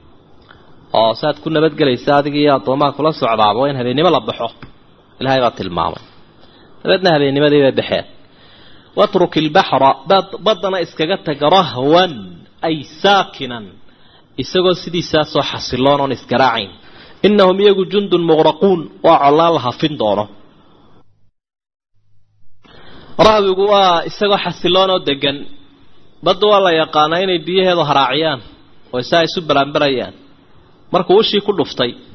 oo saaad ku nabadgelaysa adiga iyo addoomaha kula socdaaba waa in habeennimo la baxo ilaahay baa tilmaamay dabeedna habeennimadii bay baxeen watruk ilbaxra baddana iskaga tag rahwan ay saakinan isagoo sidiisaasoo xasiloon oon isgaraacayn innahum iyagu jundun muqraquun waa collaan la hafin doono rahwigu waa isagoo xasiloon oo degan badda waa la yaqaanaa inay biyaheedu haraaciyaan oo isaa isu baraanbarayaan markuu ushii ku dhuftay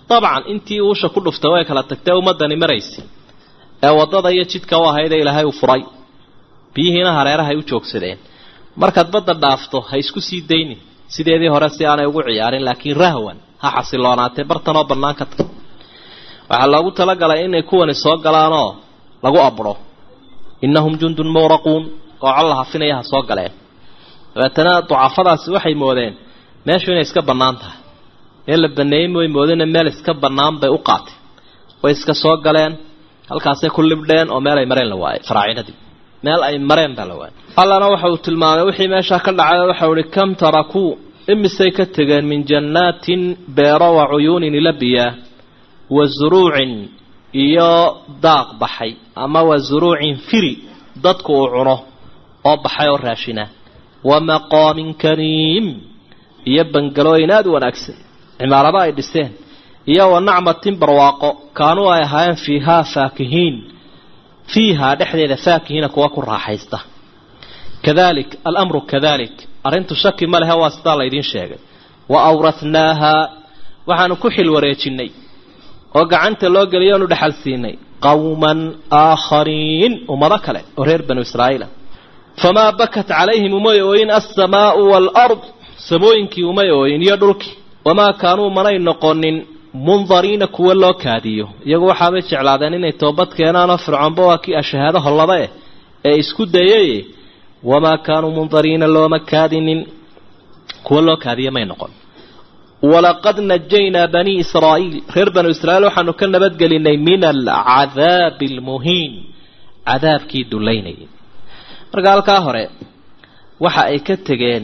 dabcan intii uusha ku dhuftay way kala tagtee ummadani maraysay ee waddada iyo jidka u ahaydee ilaahay uu furay biyihiina hareerahay u joogsadeen markaad badda dhaafto ha isku sii daynin sideedii hore si aanay ugu ciyaarin laakiin rahwan ha xasiloonaatee bartanoo bannaan ka tag waxaa loogu talagalay inay kuwani soo galaanoo lagu abro innahum jundun muwraquun oo col la hafinaya ha soo galeen dabeetana ducafadaasi waxay moodeen meeshu inay iska bannaan tahay meel la baneeyey way moodeen meel iska bannaan bay u qaatay way iska soo galeen halkaasay ku libdheen oo meel ay mareen la waayay faraacinadii meel ay mareen baa la waayay allana waxa uu tilmaamay wixii meeshaa ka dhacay waxau ihi kam tarakuu imisay ka tegeen min jannaatin beero wa cuyuunin ilabiyaa wa zuruucin iyo daaq baxay ama wa zuruucin firi dadku uu cuno oo baxay oo raashina wa maqaamin kariim iyo bangalooyin aada u wanaagsan cimaarado ay dhiseen iyo wa nacmatin barwaaqo kaanuu ay ahaayeen fiihaa faakihiin fiihaa dhexdeeda faakihiina kuwa ku raaxaysta kadalik alamru kadalik arrintu shaki ma lehe waa sidaa laydiin sheegay wa awrathnaaha waxaanu ku xil wareejinnay oo gacanta loo geliyo onu dhexal siinay qawman aakhariin ummado kale oo reer banu israa'iila famaa bakat calayhim umay ooyin alsamaau waalard samooyinkii umay ooyin iyo dhulkii wamaa kaanuu manay noqonin mundariina kuwa loo kaadiyo iyagu waxaabay jeclaadeen inay toobad keenaanoo fircoonba waa kii ashahaado hollaba eh ee isku dayay wamaa kaanuu mundariina looma kaadinin kuwa loo kaadiya may noqon walaqad najaynaa banii israa'iil reer banu israa'iil waxaanu ka nabadgelinay min alcadaabi almuhiin cadaabkii dullaynayay marka halkaa hore waxa ay ka tegeen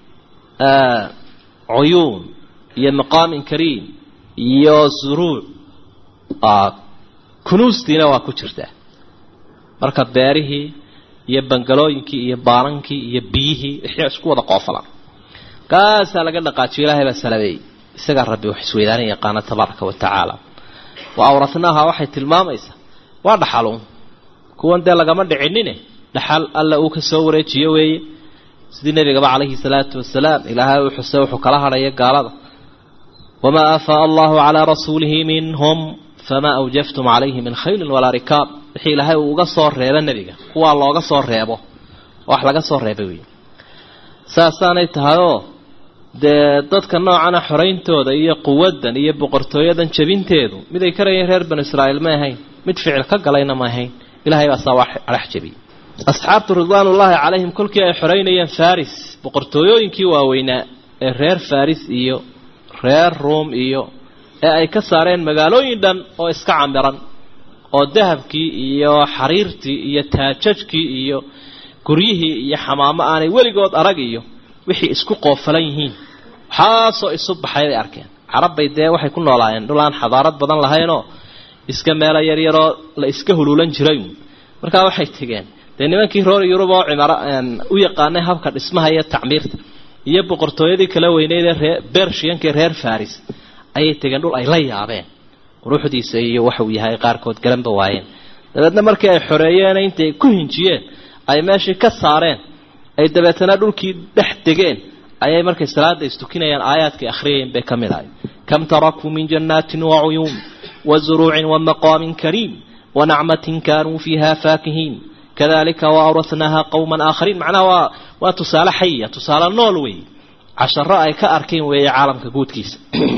cuyuun iyo maqaamin kariim iyo zuruuc kunuustiina waa ku jirtaa marka beerihii iyo bangalooyinkii iyo baanankii iyo biyihii wixii isku wada qoofalan kaasaa laga dhaqaajiyo ilaahay baa salabeeyey isagaa rabbi wax isweydaanan yaqaana tabaaraka wa tacaala wa awratnaaha waxay tilmaamaysaa waa dhaxaluun kuwan dee lagama dhicinine dhaxal alla uu ka soo wareejiyo weeye sidii nebigaba calayhi salaatu wasalaam ilaahay uu xuse wuxuu kala hadhaya gaalada wamaa aafaa allahu calaa rasuulihi minhum famaa awjaftum calayhi min khaylin walaa rikaab wixii ilaahay uu uga soo reebo nebiga kuwaa looga soo reebo wax laga soo reebay wey saasaanay tahayoo dee dadka noocana xorayntooda iyo quwaddan iyo boqortooyadan jebinteedu mid ay karayeen reer banu israa'iil ma ahayn mid ficil ka galayna ma ahayn ilahay baa saa adhex jebiyey asxaabtu ridwaanullaahi calayhim kolkii ay xoraynayeen faris boqortooyooyinkii waaweynaa ee reer faris iyo reer ruom iyo ee ay ka saareen magaalooyin dhan oo iska camiran oo dahabkii iyo xariirtii iyo taajajkii iyo guryihii iyo xamaamo aanay weligood arag iyo wixii isku qoofalan yihiin waxaasoo isu baxay bay arkeen carabbay dee waxay ku noolaayeen dhul aan xadaarad badan lahaynoo iska meelo yaryaroo la iska huluulan jiray markaa waxay tegeen dee nimankii roor yurub oo cimaro u yaqaanay habka dhismaha iyo tacmiirta iyo boqortooyadii kala weyneyd ee ree bershiyankii reer faris ayay tegeen dhul ay la yaabeen quruxdiisa iyo waxuu yahay qaarkood galanba waayeen dabeedna markii ay xoreeyeen intay ku hinjiyeen ay meeshii ka saareen ay dabeetana dhulkii dhex degeen ayay markay salaada istukinayaan aayaadkay akhriyayeen bay ka mid ahay kam tarakuu min jannaatin wa cuyuun wa zuruucin wa maqaamin kariim wa nacmatin kaanuu fiiha faakihiin kadalika wa awrathnaaha qowman aakhariin macnaha waa waa tusaale xaya tusaale nool wey casharo ay ka arkeen weeye caalamka guudkiisa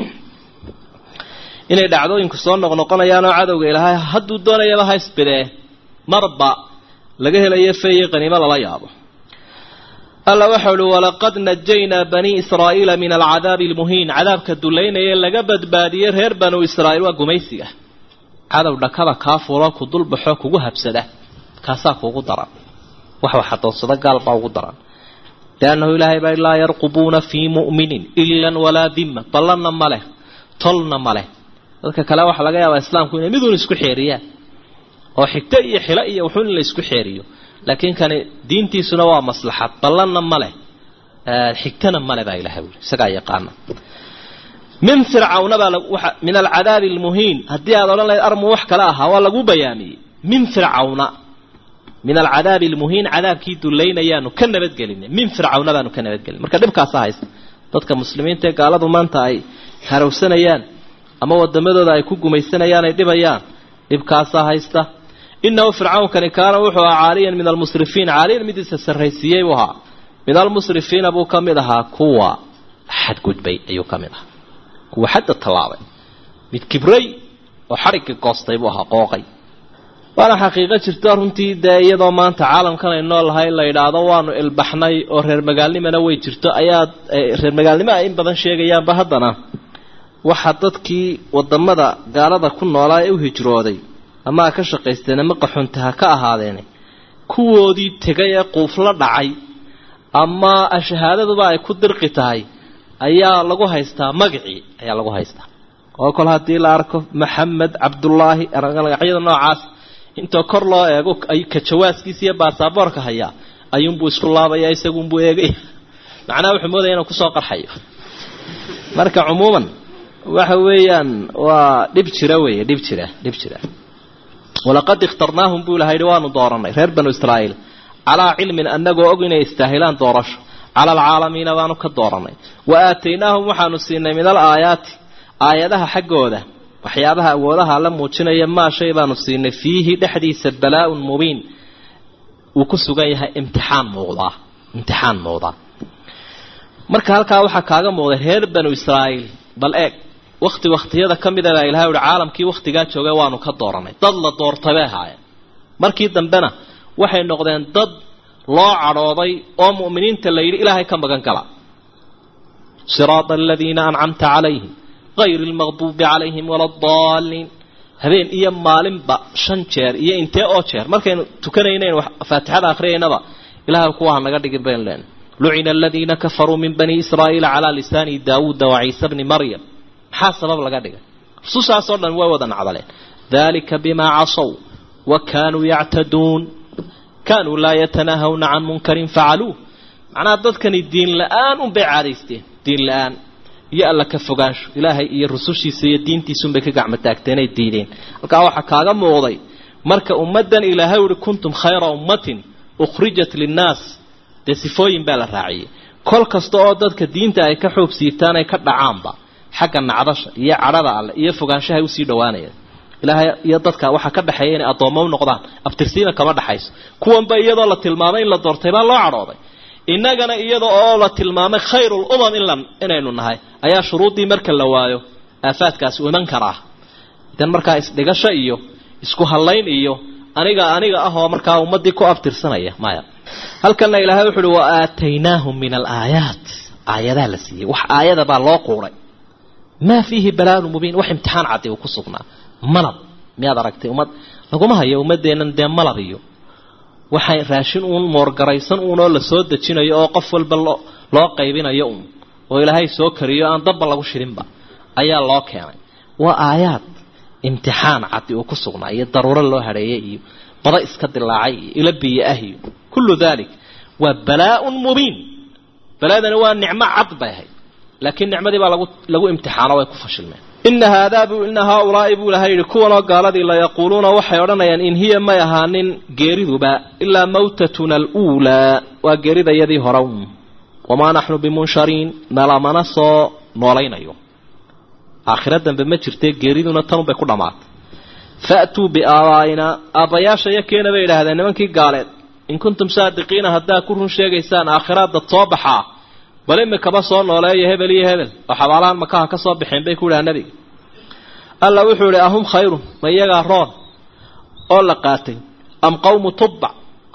inay dhacdooyinku soo noqnoqonayaanoo cadowga ilaahay hadduu doonayaba ha isbidee marba laga helayo feeye qaniimo lala yaabo alla waxau uhi walaqad najaynaa banii israa'iila min alcadaabi almuhiin cadaabka dullaynaya laga badbaadiyey reer banu israa'iil waa gumaysiga cadow dhakada kaa fulo ku dulbaxo kugu habsada kaasaa kuugu daran wax wax adoonsado gaal baa ugu daran liannahu ilaahay baa laa yarqubuuna fii mu'minin ilan walaa dima ballanna ma leh tolna ma leh dadka kale waxaa laga yaabaa islaamku inay miduun isku xeeriyaan oo xigto iyo xilo iyo wuxuun in la isku xeeriyo laakiin kani diintiisuna waa maslaxad ballanna ma leh xigtana male baa ilahay wuli isagaa yaqaana min fircawna baa min alcadaabi almuhiin haddii aad odhan lahayd armu wax kale ahaa waa lagu bayaamiyey min fircawna min alcadaabi almuhiin cadaabkii dulaynayaanu ka nabadgelinay min fircawna baanu ka nabadgelinay marka dhibkaasa haysta dadka muslimiinta ee gaaladu maanta ay harowsanayaan ama wadamadooda ay ku gumaysanayaan ay dhibayaan dhibkaasaa haysta inahu fircawnkani kaana wuxuu ahaa caaliyan min almusrifiin caaliyan midiisa sarraysiiyey buu ahaa min almusrifiina buu ka mid ahaa kuwa xadgudbay ayuu ka mid ahaa kuwa xadda tallaabay mid kibray oo xadhigga goostay buu ahaa qooqay waana xaqiiqo jirto runtii dee iyadoo maanta caalamkan ay noolahay la yidhaahdo waanu ilbaxnay oo reer magaalnimana way jirto ayaad reer magaalnimo ay in badan sheegayaanba haddana waxa dadkii wadamada gaalada ku noolaa ee u hijrooday ama ha ka shaqaysteen ama qaxunta ha ka ahaadeene kuwoodii tegay ee quufla dhacay ama shahaadaduba ay ku dirqi tahay ayaa lagu haystaa magacii ayaa lagu haystaa oo kol haddii la arko maxamed cabdullaahi magacyada noocaas intoo kor loo eego ka jawaaskiisa iyo baasaboorka hayaa ayuunbuu isku laabaya isagunbuu eegaya macnaha wuxuu moodaya inuu kusoo qarxayo marka cumuuman waxa weeyaan waa dhib jira weeye dhib jira dhib jira walaqad ikhtarnaahum buu ilaha yidhi waanu dooranay reer banu israa'iil calaa cilmin annagoo og inay istaahilaan doorasho cala alcaalamiina baanu ka dooranay wa aataynaahum waxaanu siinay min al aayaati aayadaha xaggooda waxyaabaha awoodaha la muujinaya maa shay baanu siinay fiihi dhexdiisa balaa-un mubiin uu ku sugan yahay imtixaan muuqdaa imtixaan muuqdaa marka halkaa waxaa kaaga muuqday reer banu israa'iil bal eeg wakti wakhtiyada ka mida baa ilahay uhi caalamkii wakhtigaa joogay waanu ka dooranay dad la doortay bay ahaayeen markii dambena waxay noqdeen dad loo cadhooday oo mu'miniinta la yidhi ilaahay ka magan gala siraada aladiina ancamta calayhim hayri almaqduubi calayhim wala adaalliin habeen iyo maalinba shan jeer iyo intee oo jeer markaynu tukanaynayn faatixada akhriyaynaba ilahay kuwaha naga dhigin baynu leenay lucina aladiina kafaruu min bani israa'iila calaa lisaani daawuuda wa ciisa bni maryam maxaa sabab laga dhigay rusushaasoo dhan way wada nacdaleen dalika bimaa casow wa kaanuu yactaduun kaanuu laa yatanaahawna can munkarin facaluuh macnaha dadkani diin la-aan unbay caadaysteen diin la-aan iyo alla ka fogaansho ilaahay iyo rusushiisa iyo diintiisunbay ka gacmo taagteenay diideen halkaa waxaa kaaga muuqday marka ummaddan ilaahay uhi kuntum khayra ummatin ukhrijat linnaas dee sifooyin baa la raaciyey kol kasta oo dadka diinta ay ka xoog siitaan ay ka dhacaanba xagga nacdasha iyo cadhada alle iyo fogaanshahay usii dhawaanayaan ilaahay iyo dadka waxaa ka dhexeeya inay addoommo u noqdaan abtirsiina kama dhexayso kuwanba iyadoo la tilmaamay in la doortay baa loo cadhooday innagana iyada oo la tilmaamay khayrul umam in inaynu nahay ayaa shuruuddii marka la waayo aafaadkaasi u iman karaa idan markaa isdhigasho iyo isku hallayn iyo aniga aniga ah oo markaa ummaddii ku abtirsanaya maya halkanna ilaahay wuxu uhi wa aataynaahum min alaayaat aayadaa la siiyey wax aayada baa loo quuray maa fiihi balaaun mubiin wax imtixaan caddi uu ku sugnaa malab miyaad aragtay ummad laguma hayo ummaddeennan dee malab iyo waxay raashin uun moorgaraysan uunoo la soo dejinayo oo qof walba loo loo qaybinayo uun oo ilaahay soo kariyo aan dabba lagu shirinba ayaa loo keenay waa aayaad imtixaan caddi uu ku sugnaa iyo daruuro loo hadheeyey iyo bada iska dilaacay iyo ila biyo ah iyo kullu dalik waa balaa-un mubiin balaadani waa nicmo cad bay ahayd laakiin nicmadii baa lagu lagu imtixaano way ku fashilmeen ina haadaa bu ina haaulaa'i buu ilahay yidhi kuwanoo gaaladii la yaquuluuna waxay odhanayaan in hiya may ahaanin geeriduba ilaa mawtatuna aluulaa waa geeridayadii hore un wamaa naxnu bimunshariin nalamana soo noolaynayo aakhiro dambe ma jirtee geeriduna tanunbay ku dhammaatay fa'tuu biaabaa'ina aabbayaasha iyo keena bay idhaahdeen nimankii gaaleed in kuntum saadiqiina haddaa ku run sheegaysaan aakhiraadda soo baxaa bal imikaba soo nooleeya hebel iyo hebel oo xabaalahan makaha ka soo baxeen bay ku idhaha nebiga alla wuxuu idhi ahum khayrun ma iyagaa roon oo la qaatay am qawmu tubbac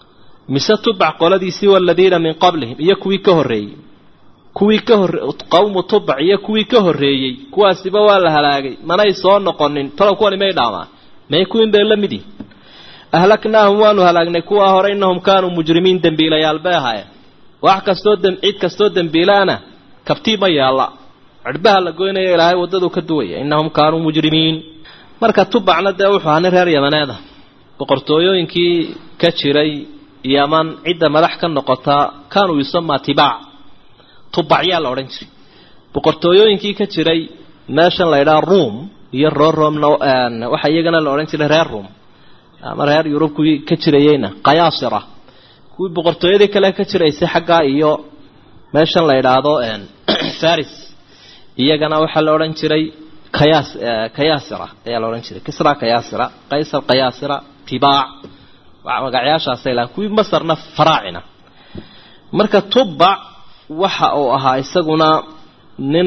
mise tubac qoladiisii waladiina min qablihim iyo kuwii ka horreeyey kuwii ka hor qawmu tubac iyo kuwii ka horreeyey kuwaasiba waa la halaagay manay soo noqonin talow kuwani may dhaamaan may kuwin bay la mid yihin ahlaknaahum waanu halaagnay kuwaa hore innahum kaanuu mujrimiin dembiilayaal bay ahaayeen wax kastoo cid kastoo dembiilaana kabtii ma yaalla cirhbaha la goynaya ilaahay waddaduu ka duwaya innahum kaanuu mujrimiin marka tubacna dee wuxuu ahaa nin reer yamaneeda boqortooyooyinkii ka jiray yaman cidda madax ka noqotaa kaanuu yusamaa tibaac tubacyaa la odhan jiray boqortooyooyinkii ka jiray meeshan la ydhaha ruom iyo roo roomna waxaa iyagana la odhan jiray reer ruom ama reer yurub kuwii ka jirayeyna kayaasira kuwii boqortooyadii kale ka jiraysay xaggaa iyo meeshan la idhaahdo faris iyagana waxaa la odhan jiray kayaas kayaasira ayaa la odhan jiray kisra kayaasira qaysar kayaasira tibaac magacyaashaasay lahan kuwii masarna faraacina marka tubac waxa uu ahaa isaguna nin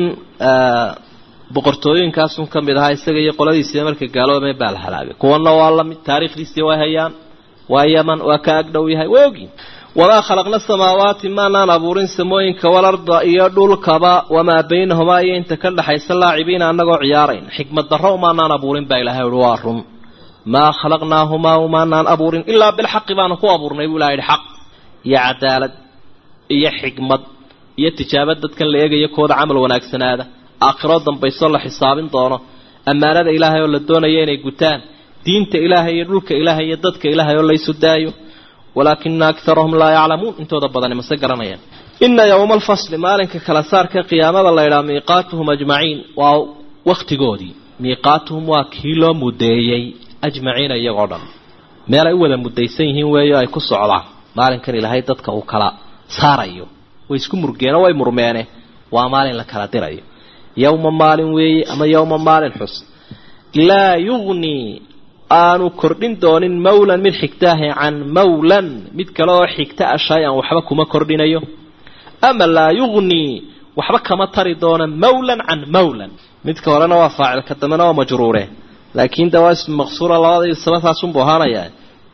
boqortooyinkaasun ka mid ahaa isaga iyo qoladiisii markay gaaloobeen baa la halaagay kuwana waa lamid taariikhdiisii way hayaan waa yaman waa ka agdhow yahay way ogyiin wamaa khalaqna samaawaati maanaan abuurin samooyinka walarda iyo dhulkaba wamaa baynahumaa iyo inta ka dhexaysa laacibiina annagoo ciyaarayn xikmad darro umaanaan abuurin baa ilahay uhi waa run maa khalaqnaahumaa umaanaan abuurin ilaa bilxaqi baanu ku abuurnay buu ilaha yidhi xaq iyo cadaalad iyo xikmad iyo tijaabad dadkan la eegayo kooda camal wanaagsanaada aakhiro dambayso la xisaabin doono ammaanada ilaahay oo la doonayo inay gutaan diinta ilaahay iyo dhulka ilaahay iyo dadka ilaahay oo laysu daayo walaakina akarahum laa yaclamuun intooda badani mase garanayaan ina yowma alfasli maalinka kala saarka qiyaamada la ydhaha miiqaatuhum ajmaciin waa wakhtigoodii miiqaatuhum waa kii loo mudeeyey ajmaciina iyagoo dhan meel ay u wada mudaysan yihiin weeyo ay ku socdaan maalinkan ilaahay dadka uu kala saarayo way isku murgeeno way murmeene waa maalin la kala dirayo yowma maalin weeye ama yowma maalin xus laa yugnii aanu kordhin doonin mawlan mid xigtaahe can mawlan mid kale oo xigta a shay-an waxba kuma kordhinayo ama laa yugnii waxba kama tari doona mawlan can mawlan midka horena waa faacil ka dambena waa majruure laakiin de waa ismi maqsuura labada sabataasunbuu ahaanayaa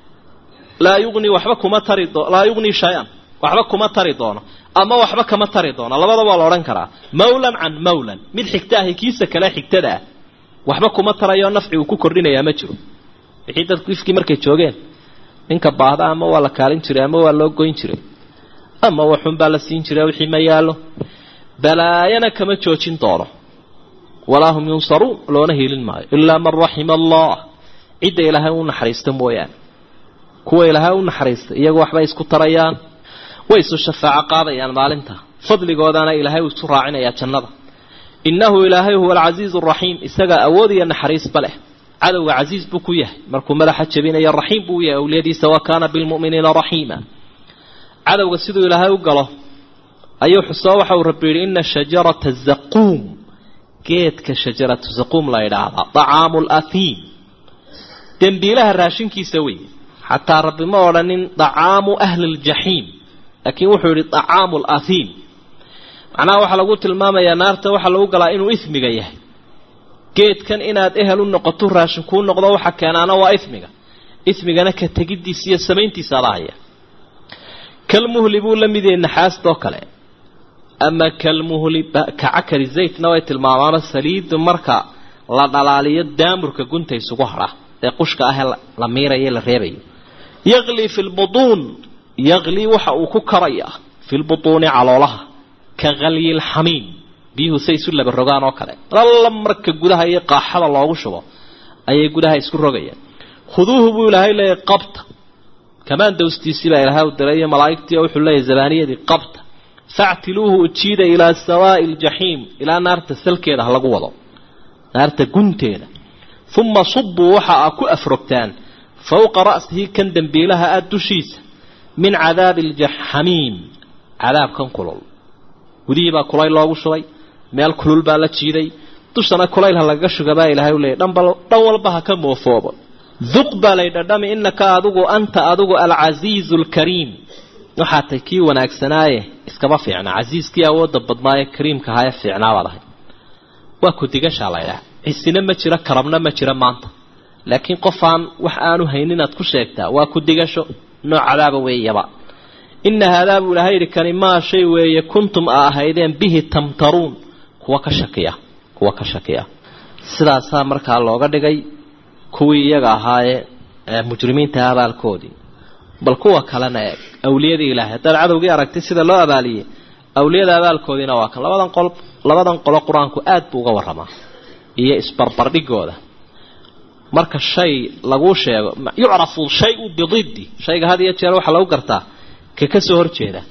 laa yugnii waxba kuma tari do laa yugnii shay-an waxba kuma tari doono ama waxba kama tari doono labada waa la odhan karaa mawlan can mawlan mid xigtaahi kiisa kale xigtada ah waxba kuma tarayo nafci uu ku kordhinayaa ma jiro wixii dadku ifkii markay joogeen ninka baahda ama waa la kaalin jiray ama waa loo goyn jiray ama waxun baa la siin jiray wixii ma yaallo balaayana kama joojin doono walaa hum yunsaruun loona hiilin maayo ilaa man raxima allah cidda ilaahay u naxariista mooyaane kuwa ilaahay u naxariista iyagu waxbay isku tarayaan way isu shafaaco qaadayaan maalinta fadligoodana ilaahay uu isu raacinayaa jannada innahu ilaahay huwa alcasiizu araxiim isaga awood iyo naxariisba leh cadowga casiis buu ku yahay markuu madaxa jabinayo raxiim buu yahay awliyadiisa wa kaana bilmu'miniina raxiima cadowga siduu ilaahay u galo ayuu xusoo waxa uu rabbi yidhi ina shajarata zaquum geedka shajaratu zaquum la yidhaahdaa dacaamu laahiim dembiilaha raashinkiisa weeye xataa rabbi ma odhanin dacaamu ahli ljaxiim laakiin wuxuu yidhi dacaamu laahiim macnaha waxaa lagu tilmaamayaa naarta waxaa lagu galaa inuu ismiga yahay geedkan inaad ehel u noqoto raashin kuu noqdo waxa keenaana waa ismiga ismigana ka tegiddiisa iyo samayntiisa adahaya kalmuhli buu la mid yahay naxaastoo kale ama kalmuhli kacakari zaytna way tilmaamaano saliidu marka la dhalaaliyo daamurka gunta isugu hadha ee qushka ahee la miirayo la reebayo yaqlii fi lbutuun yaqlii waxa uu ku karayaa fi lbutuuni caloolaha ka kalyi lxamiim biyuhu say isu laba rogaan oo kale lalla marka gudaha iyo qaaxada loogu shubo ayay gudaha isku rogayaan khuduuhu buu ilaahay leeyahy qabta kamaan dawstiisii baa ilaahay u diray iyo malaa'igtii oo wuxuu leeyahy zabaaniyadii qabta factiluuhu ujiida ilaa sawaa'i ljaxiim ilaa naarta salkeeda ha lagu wado naarta gunteeda uma subuu waxa aa ku afrogtaan fowqa ra'sihi kan dembiilaha ah dushiisa min cadaabi aljaxamiim cadaabkan kulul gudihii baa kulayl loogu shubay meel kulul baa la jiiday dushana kulayl ha lagaga shuga baa ilahay u leeyay dhan walba ha ka moofoobo duq baa lay dhadhami innaka adigu anta adigu alcasiizu alkariim waxaa tay kii wanaagsanaaye iskaba fiicnaa casiiskii awoodda badnaaye kariimka ahaye fiicnaabaad ahay waa kudigashaa laydhaha cisina ma jiro karabna ma jiro maanta laakiin qofaan wax aanu haynin inaad ku sheegtaa waa kudigasho nooc cadaaba weeyaba ina haadaa buu ilahay yidhi kani maa shay weeye kuntum a ahaydeen bihi tamtaruun kuwa ka shakiya kuwa ka shakiya sidaasaa markaa looga dhigay kuwii iyaga ahaayee mujrimiinta abaalkoodii bal kuwa kalena eeg awliyadii ilaahay haddaad cadowgii aragtay sida loo abaaliyey awliyada abaalkoodiina waa kan labadan qol labadan qolo qur-aanku aad buu uga warramaa iyo isbarbardhigooda marka shay laguu sheego yucrafu shayu bididdi shayga had iyo jeer waxaa lagu gartaa ka ka soo horjeeda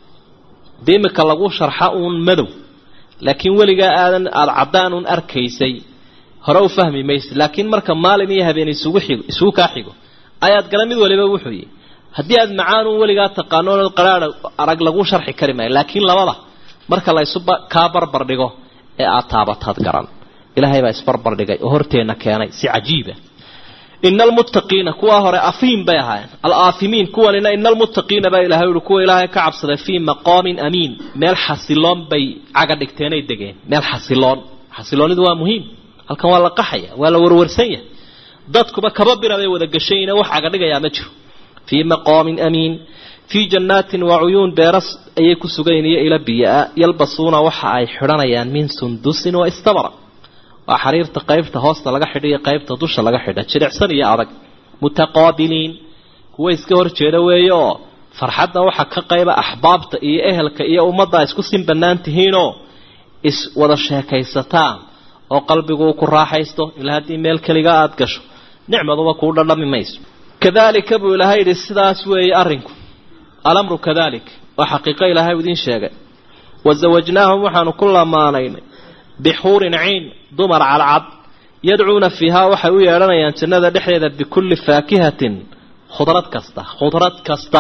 dee imika lagu sharxa uun madow laakiin weligaa aadan aada caddaan uun arkaysay hore u fahmi maysid laakiin marka maalin iyo habeen isugu xigo isugu kaa xigo ayaad gala mid waliba wuxuu yihi haddii aad macaan uun weligaa taqaano qaraadha arag lagu sharxi kari maayo laakiin labada marka la isu kaa barbar dhigo ee aada taabataad garan ilaahay baa isbarbar dhigay oo horteenna keenay si cajiiba ina almuttaqiina kuwaa hore afiim bay ahaayeen alaafimiin kuwanina ina almuttaqiina baa ilahay uhi kuwa ilaahay ka cabsaday fii maqaamin amiin meel xasiloon bay caga dhigteenay degeen meel xasiloon xasiloonidu waa muhiim halkan waa la qaxaya waa la warwarsan yahay dadkuba kaba bira bay wada gashayna wax caga dhigayaa ma jiro fii maqaamin amiin fii jannaatin wa cuyuun beeras ayay ku sugayn iyo ila biyaa yalbasuuna waxa ay xidhanayaan min sundusin wa istabra waa xariirta qaybta hoosta laga xidha iyo qaybta dusha laga xidha jilicsan iyo adag mutaqaabiliin kuwa iska hor jeeda weeye oo farxadda waxa ka qayba axbaabta iyo ehelka iyo ummadda isku sin bannaan tihiinoo is wada sheekaysataan oo qalbigu uu ku raaxaysto ilaa haddii meel keliga aada gasho nicmaduba kuu dhadhami mayso kadalika buu ilaahay yidhi sidaas weeye arrinku alamru kadalik waa xaqiiqo ilaahay idiin sheegay wasawajnaahum waxaanu ku lamaanaynay bixuurin ciin dumar cadcad yadcuuna fiihaa waxay u yeedhanayaan jannada dhexdeeda bikulli faakihatin khudrad kasta khudrad kasta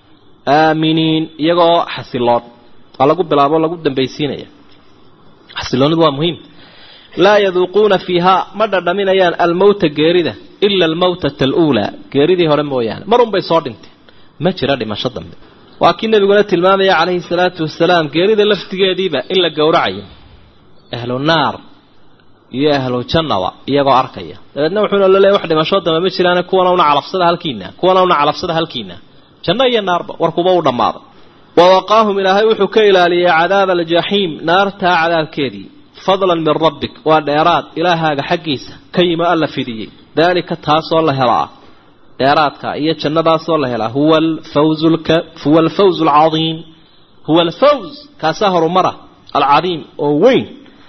aaminiin iyagoo xasiloon waa lagu bilaabo lagu dambaysiinaya xasiloonidu waa muhiim laa yaduuquuna fiihaa ma dhadhaminayaan almowta geerida ila almowtata aluulaa geeridii hore mooyaane marunbay soo dhinteen ma jira dhimasho dambe waa kii nebiguna tilmaamaya calayhi salaatu wasalaam geerida laftigeediiba in la gowracayo ahlu naar iyo ahlu jannaba iyagoo arkaya dabeedna wuxuuna la leeyahy wax dhimasho dambe ma jiraane kuwana una calabsada halkiina kuwana una calabsada halkiina janno iyo naarba warkuba u dhammaaday wa waqaahum ilaahay wuxuu ka ilaaliyey cadaaba aljaxiim naartaa cadaabkeedii fadlan min rabbik waa dheeraad ilaahaaga xaggiisa ka yimo alla fidiyey daalika taasoo la helaa dheeraadka iyo jannadaasoo la helaa huwa alfawzu huwa alfawzu alcadiim huwa alfawz kaasaa horumara alcadiim oo weyn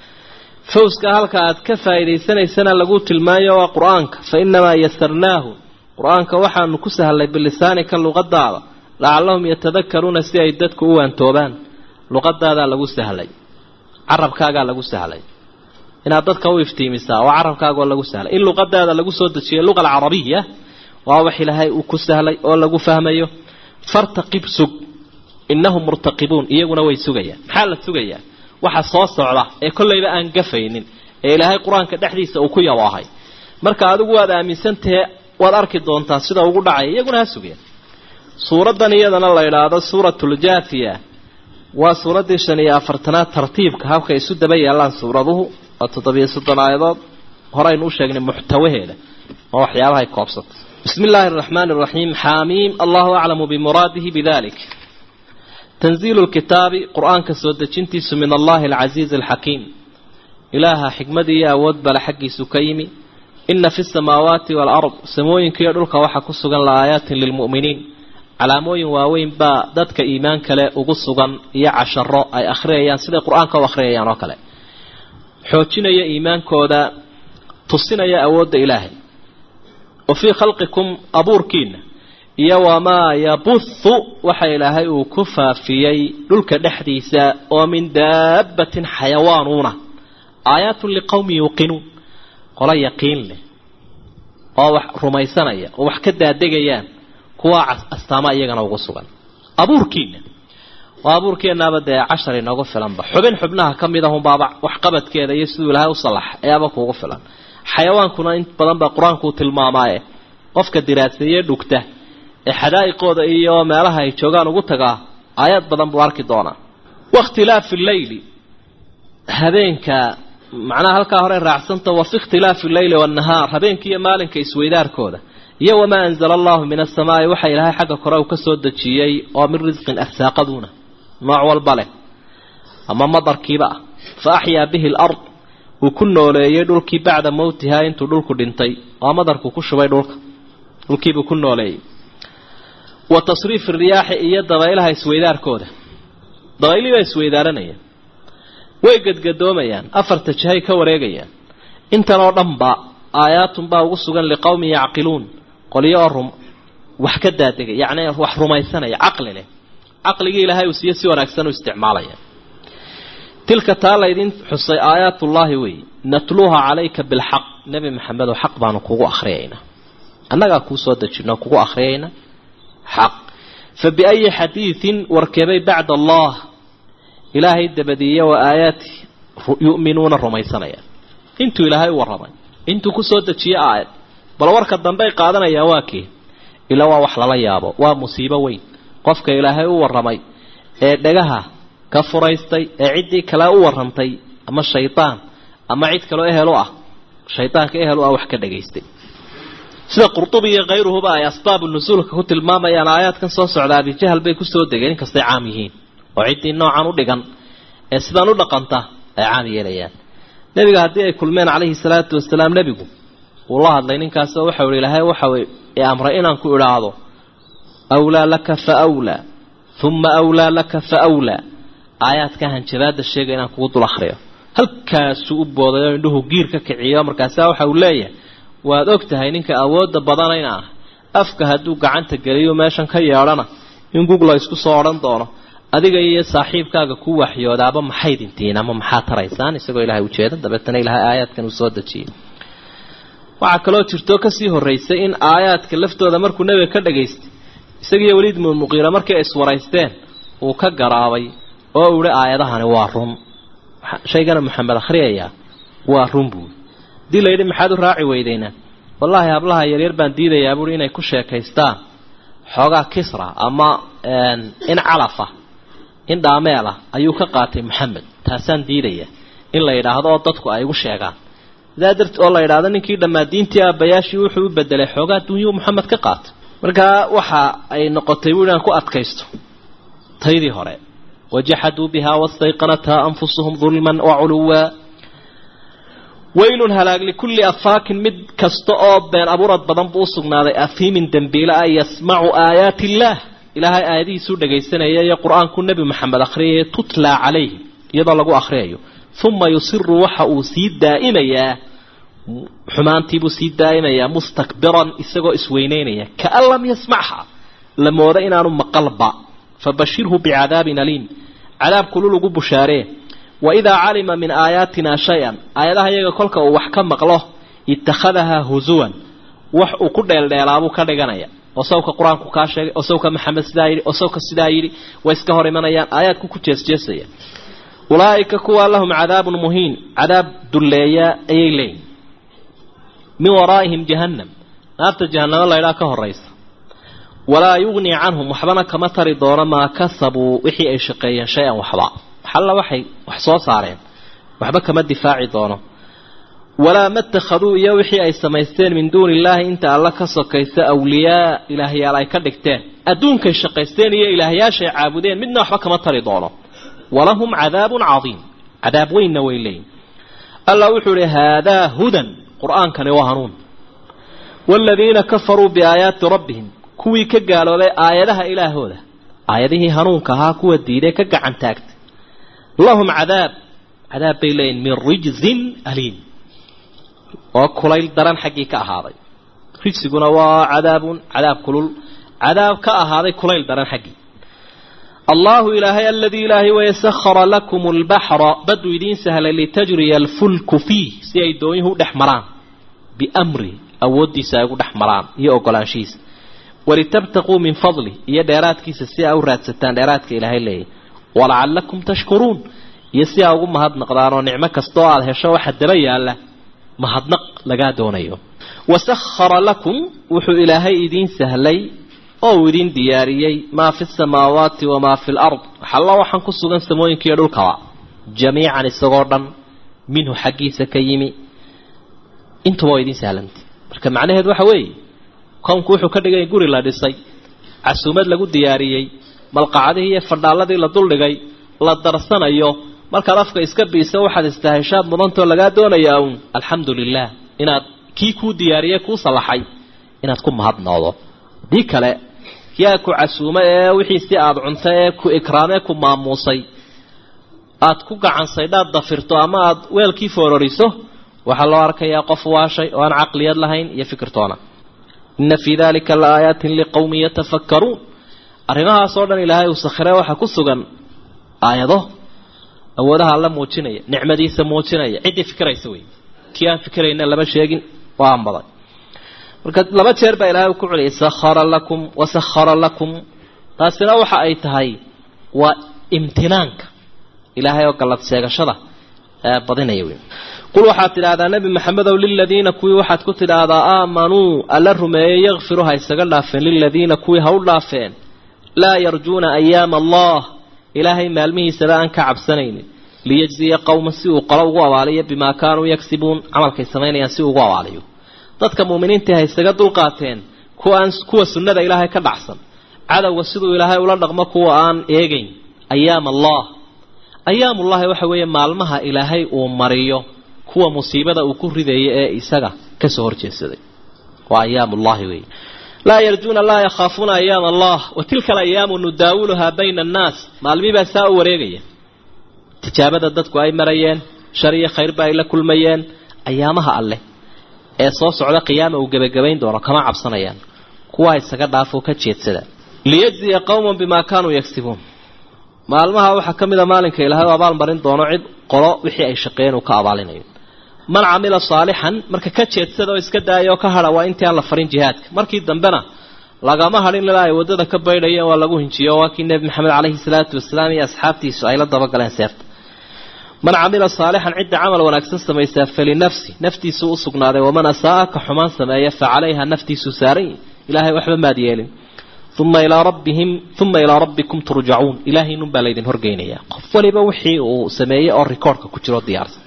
fawska halka aad ka faa'iidaysanaysana lagu tilmaayo waa qur-aanka fa inamaa yasarnaahu qur-aanka waxaanu ku sahlay bilisaanika luqadaada lacallahum yatadakaruuna si ay dadku u waantoobaan luqadaadaa lagu sahlay carabkaagaa lagu sahlay inaad dadka u iftiimisaa oo carabkaagoo lagu sahlay in luqadaada lagu soo dejiyay luqa alcarabiya waa wax ilaahay uu ku sahlay oo lagu fahmayo fartaqib sug innahum murtaqibuun iyaguna way sugayaan maxaa la sugayaa waxa soo socda ee kollayba aan gafaynin ee ilaahay qur-aanka dhexdiisa uu ku yaboohay marka adigu waad aaminsantahe waad arki doontaa sida ugu dhacaya iyaguna ha sugeen suuraddan iyadana la idhaahdo suuratuljaafiya waa suuraddii shan iyo afartanaad tartiibka habka isu daba yaallaan suuraduhu waa toddobiyo soddon aayadood horeynu u sheegnay muxtawaheeda oo waxyaabahay koobsata bismi illaahi araxmaani araxiim xaamiim allahu aclamu bimuraadihi bidalik tanziilu lkitaabi qur-aanka soo dejintiisu min allahi alcasiizi alxakiim ilaaha xikmad iyo awood bale xaggiisu ka yimi ina fi samaawaati waalard samooyinkiiyo dhulka waxaa ku sugan la-aayaatin lilmu'miniin calaamooyin waaweyn baa dadka iimaan kale ugu sugan iyo casharo ay akhriyayaan siday qur-aanka u akhriyayaan oo kale xoojinaya iimaankooda tusinaya awoodda ilaahay wa fii khalqikum abuurkiina iyo wamaa yabuthu waxa ilaahay uu ku faafiyey dhulka dhexdiisa oo min daabbatin xayawaanuuna aayaatun liqowmin yuuqinuun qolo yaqiin leh oo wax rumaysanaya oo wax ka daadegayaan kuwa astaama iyagana ugu sugan abuurkiina oo abuurkeenaaba dee cashar inoogu filanba xubin xubnaha ka mid ahunbaaba waxqabadkeeda iyo siduu ilaahay u salax ayaaba kuugu filan xayawaankuna in badan baa qur-aankuu tilmaamaaye qofka diraaseeye dhugta ee xadaa'iqooda iyo meelaha ay joogaan ugu tagaa aayad badan buu arki doonaa wakhtilaafi leyli habeenka macnaha halkaa hore raacsanta wa fi ikhtilaafi leyli waannahaar habeenka iyo maalinka isweydaarkooda iyo wamaa anzala allahu min asamaai waxa ilaahay xagga kore uu ka soo dejiyey oo min risqin arsaaqaduuna nooc walba leh ama madarkiiba ah fa axyaa bihi alard uu ku nooleeyey dhulkii bacda mowtihaa intuu dhulku dhintay oo madarku ku shubay dhulka dhulkiibuu ku nooleeyey wa tasriifi riyaaxi iyo dabaylaha isweydaarkooda dabaylii baa isweydaaranaya way gadgadoomayaan afarta jihay ka wareegayaan intan oo dhanba aayaatun baa ugu sugan liqowmin yacqiluun qolyo oo rum wax ka daadegay yacni wax rumaysanaya caqli leh caqligii ilaahay uu siiyo si wanaagsan u isticmaalaya tilka taa laydin xusay aayaatullaahi weeye natluuha calayka bilxaq nebi maxamedow xaq baanu kugu akhriyaynaa annagaa kuu soo dejino kugu akhriyayna xaq fa biayi xadiidin warkeebay bacda allah ilaahay dabadiiye wa aayaati yu'minuuna rumaysanayaan intuu ilaahay u warramay intuu kusoo dejiye aayad bal warka dambey qaadanayaan waa kii ilaa waa wax lala yaabo waa musiibo weyn qofka ilaahay u warramay ee dhagaha ka furaystay ee ciddii kale u warrantay ama shaydaan ama cid kaloo ehel u ah shaydaanka ehel u ah wax ka dhagaystay sida qurtubi iyo khayruhuba ay asbaabu nusuulka ku tilmaamayaan aayaadkan soo socda abijahal bay kusoo degeen inkastay caam yihiin oo ciddii noocan u dhigan ee sidaan u dhaqanta ay caam yeelayaan nebiga haddii ay kulmeen calayhi salaatu wasalaam nebigu wuu la hadlay ninkaasoo waxau ihi ilaahay waxau i amray inaan ku idhaahdo awlaa laka fa awlaa uma awlaa laka fa awlaa aayaadka hanjabaadda sheega inaan kugu dul akhriyo halkaasuu u booday oo indhuhu giir ka kiciyo markaasaa waxa uu leeyahay waad og tahay ninka awoodda badanayna ah afka hadduu gacanta geliyo meeshan ka yeedhana in gugla isku soo odhan doono adiga iyo saaxiibkaaga ku waxyoodaaba maxay dintiin ama maxaa taraysaan isagoo ilaahay ujeeda dabeetana ilaahay aayaadkan uu soo dejiyey waxaa kaloo jirtoo kasii horraysay in aayaadka laftooda markuu nebiga ka dhagaystay isagiiyo weliid muumuqiira markii ay iswaraysteen uu ka garaabay oo uhi aayadahani waa run shaygana maxamed akhriyayaa waa run buui hadii la yidhi maxaad u raaci weydeyna wallaahi hablaha yaryar baan diidayaa buui inay ku sheekaystaan xoogaa kisra ama in calafa in dhaameelah ayuu ka qaatay maxamed taasaan diidaya in la yidhaahdo oo dadku ay igu sheegaan sidaa dart oo la yidhaahdo ninkii dhammaa diintii aabbayaashii wuxuu u bedelay xoogaa dunyuu maxamed ka qaatay markaa waxa ay noqotay bui inaan ku adkaysto taydii hore wajaxaduu bihaa wastayqanathaa anfusuhum dulman waculuwa waylun halaag likulli afaakin mid kasta oo been abuurad badan buu usugnaaday afiimin dembiile ah yasmacu aayaati illaah ilaahay aayadihiisuu dhagaysanaya iyo qur-aanku nebi maxamed akhriyaya tutlaa calayhi iyadoo lagu akhriyayo uma yusiru waxa uu sii daa'imayaa xumaantiibuu sii daa'imayaa mustakbiran isagoo isweyneynaya kaan lam yasmacha la mooda inaanu maqalba fabashirhu bicadaabin aliim cadaab kulul ugu bushaaree waidaa calima min aayaatina shay-an aayadaha iyaga kolka uu wax ka maqlo ittakhadahaa husuwan wax uu ku dheeldheelaabuu ka dhiganaya oo sawka qur-aanku kaa sheegay oo sawka maxamed sidaa yidhi oo sawka sidaa yidhi way iska hor imanayaan aayaadku ku jeesjeesaya ulaa'ika kuwa lahum cadaabun muhiin cadaab dulleeya ayay leeyihin min waraa'ihim jahannam naarta jahanamo laydhaa ka horaysa walaa yugnii canhum waxbana kama tari doono maa kasabuu wixii ay shaqeeyeen shay-an waxba xalla waxay wax soo saareen waxba kama difaaci doono walaa matakhaduu iyo wixii ay samaysteen min duuni illaahi inta alla ka sokaysa awliyaa ilaahyaal ay ka dhigteen adduunkay shaqaysteen iyo ilaahyaashay caabudeen midna waxba kama tari doono walahum cadaabun cadiim cadaab weynna way leeyihin alla wuxuu ihi haadaa hudan qur-aankani waa hanuun waaladiina kafaruu biaayaati rabbihim kuwii ka gaaloobay aayadaha ilaahooda aayadihii hanuunka ahaa kuwa diiday ka gacan taagtay lahum cadaab cadaab bay leeyihin min rijzin aliim oo kulayl daran xaggii ka ahaaday rijsiguna waa cadaabun cadaab kulul cadaab ka ahaaday kulayl daran xaggii allahu ilaahay aladii ilaahay weye sahara lakum lbaxra baduu idiin sahlay litajriya alfulku fiih si ay doonyuhu u dhex maraan biamri awooddiisa ay ugu dhex maraan iyo ogolaanshihiisa walitabtaquu min fadli iyo dheeraadkiisa si aa u raadsataan dheeraadka ilaahay leeyahy walacalakum tashkuruun iyo si aa ugu mahadnaqdaan oo nicmo kasta oo aada hesho waxa daba yaalla mahadnaq lagaa doonayo wasahara lakum wuxuu ilaahay idiin sahlay oo uu idiin diyaariyey maa fi samaawaati wamaa fi lard waxalla waxaan ku sugan samooyinkiiyo dhulkaba jamiican isagoo dhan minhu xaggiisa ka yimi intuba waa idiin sahlantay marka macnaheed waxa weeye kownku wuxuu ka dhigay guri la dhisay casuumad lagu diyaariyey malqacadihii iyo fadhaaladii la duldhigay la darsanayo markaad afka iska biisa waxaad istaheshaad mudantoo lagaa doonayaa uun alxamdu lilah inaad kii kuu diyaariyey kuu sallaxay inaad ku mahadnoodo dii kale yaa ku casuumo ee wixii si aada cunto ee ku ikraamee ku maamuusay aad ku gacansaydhaad dafirto ama aad weelkii foororiso waxaa loo arkayaa qof waashay oo aan caqliyad lahayn iyo fikirtoona ina fii dalika la aayaatin liqowmin yatafakkaruun arrimahaasoo dhan ilaahay uu sakhire waxaa ku sugan aayado awoodaha alla muujinaya nicmadiisa muujinaya ciddii fikiraysa wey kii aan fikirayna lama sheegin waa anbaday marka laba jeer baa ilahay ku celiyay sahara lakum wasahara lakum taasina waxa ay tahay waa imtinaanka ilaahay oo gallad sheegashada badinaya wey qul waxaad tidhaahdaa nebi maxamedow liladiina kuwii waxaad ku tidhaahdaa aamanuu alla rumeeyey yakfiru ha isaga dhaafeen liladiina kuwii ha u dhaafeen laa yarjuuna ayaama allah ilaahay maalmihiisaba aan ka cabsanaynin liyajziya qowma si uu qolo ugu abaaliyo bimaa kaanuu yagsibuun camalkay samaynayaan si ugu abaaliyo dadka muuminiintii ha isaga dulqaateen kuwaan kuwa sunnada ilaahay ka dhacsan cadowga siduu ilaahay ula dhaqmo kuwa aan eegayn ayaam allah ayaamullahi waxa weeye maalmaha ilaahay uu mariyo kuwa musiibada uu ku ridayo ee isaga kasoo horjeedsaday waa ayaamullahi wey laa yarjuuna laa yakhaafuuna ayaam allah wa tilka alayaamu nudaawuluhaa bayna annaas maalmibaa saa u wareegaya tijaabada dadku ay marayeen shar iyo khayrba ay la kulmayeen ayaamaha alleh ee soo socda qiyaama uu gebagabayn doono kama cabsanayaan kuwaa isaga dhaafoo ka jeedsada liyajziya qowman bimaa kaanuu yagsibuun maalmaha waxaa ka mid a maalinka ilaahay u abaalmarin doono cid qolo wixii ay shaqeeyeen uu ka abaalinayo man camila saalixan marka ka jeedsada oo iska daaya oo ka hadha waa intii aan la farin jihaadka markii dambena lagama hadhin ilaa ay waddada ka baydhayeen waa lagu hinjiyo waa kii nebi maxamed caleyhi salaatu wasalaam iyo asxaabtiisu ay la dabagaleen seefta man camila saalixan cidda camal wanaagsan samaysaa falinafsi naftiisuu u sugnaaday waman asaa-a ka xumaan sameeya fa calayha naftiisuu saaran ilaahay waxba maad yeelin uma ilaa rabbihim uma ilaa rabbikum turjacuun ilaahaynun baa laydin horgeynayaa qof waliba wixii uu sameeyey oo rikoorhka ku jiro diyaarsan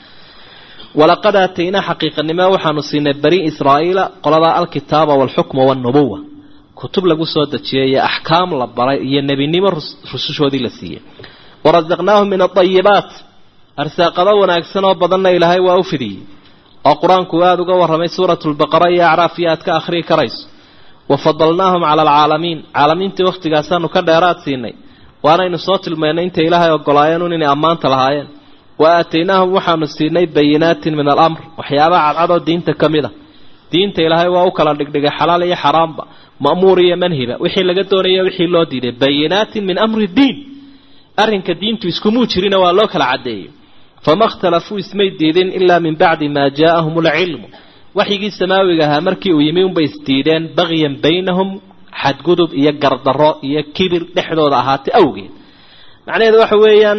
walaqad aataynaa xaqiiqanimo waxaanu siinay bani israa'iila qoladaa alkitaaba waalxukma waalnubuwa kutub lagu soo dejiyay iyo axkaam la baray iyo nebinimo rusushoodii la siiyey warasaqnaahum min aayibaat arsaaqado wanaagsan oo badanna ilaahay waa u fidiyey oo qur-aanku aada uga warramay suuratu lbaqara iyo acraaf iyo aad ka akhriyi karayso wafadalnaahum cala alcaalamiin caalamiintii wakhtigaasaanu ka dheeraad siinay waanaynu soo tilmaynay intay ilaahay ogolaayeen un inay ammaanta lahaayeen wa aataynaahum waxaanu siinay bayinaatin min alamr waxyaabaha cadcadoo diinta ka mid a diinta ilaahay waa u kala dhigdhigay xalaal iyo xaraamba ma'muur iyo manhiba wixii laga doonaya wixii loo diiday bayinaatin min amri diin arrinka diintu iskumuu jirina waa loo kala caddeeyey fama ikhtalafuu ismay diidin ilaa min bacdi maa jaaahum alcilmu waxyigii samaawiga ahaa markii uu yimi unbay isdiideen bagyan baynahum xadgudub iyo gardarro iyo kibir dhexdooda ahaatay awgeed macnaheedu waxa weeyaan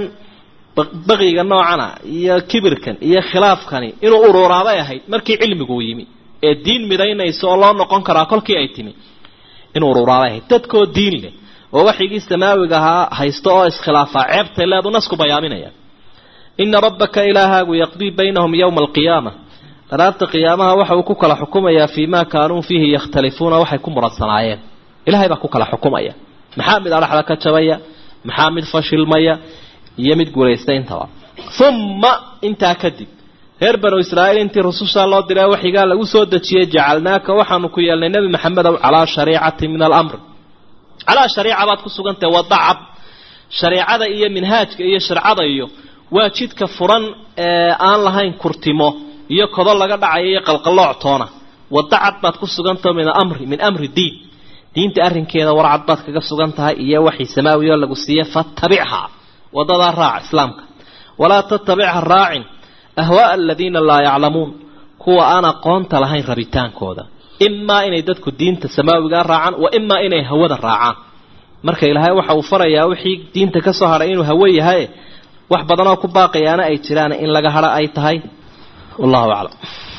baqiga noocana iyo kibirkan iyo khilaafkani inuu ururaabay ahayd markii cilmigu uu yimi ee diin midaynaysa oo loo noqon karaa kolkii ay timi inuu ururaabay ahayd dadkoo diin leh oo waxyigii samaawiga ahaa haysto oo iskhilaafaa ceebtay leedu nasku bayaaminaya ina rabbaka ilaahaagu yaqdii baynahum yowma alqiyaama daraabta qiyaamaha waxa uu ku kala xukumayaa fii maa kaanuu fiihi yakhtalifuuna waxay ku muradsanaayeen ilahay baa ku kala xukumaya maxaa mid adhaxda ka jabaya maxaa mid fashilmaya iyo mid guulaysta intaba uma intaa kadib reer banu israa'iil intii rusushaa loo diray waxigaa lagu soo dejiyey jacalnaaka waxaanu ku yeelnay nebi maxamedow calaa shariicati min alamr calaa shariica baad ku sugantahay wadacab shareicada iyo minhaajka iyo sharcada iyo waa jidka furan ee aan lahayn kurtimo iyo kodo laga dhacayo iyo qalqalooc toona wadacad baad ku sugantaho min amri min amri diin diinta arrinkeeda warcad baad kaga sugan tahay iyo waxii samaawiyo lagu siiye fatabichaa wadadaa raac islaamka walaa tatabicha raacin ahwaaa aladiina laa yaclamuun kuwa aan aqoonta lahayn rabitaankooda imaa inay dadku diinta samaawigaa raacaan wa imaa inay hawada raacaan marka ilaahay waxa uu farayaa wixii diinta ka soo hadhay inuu hawo yahay wax badanoo ku baaqayaana ay jiraan in laga hadho ay tahay wallahu aclam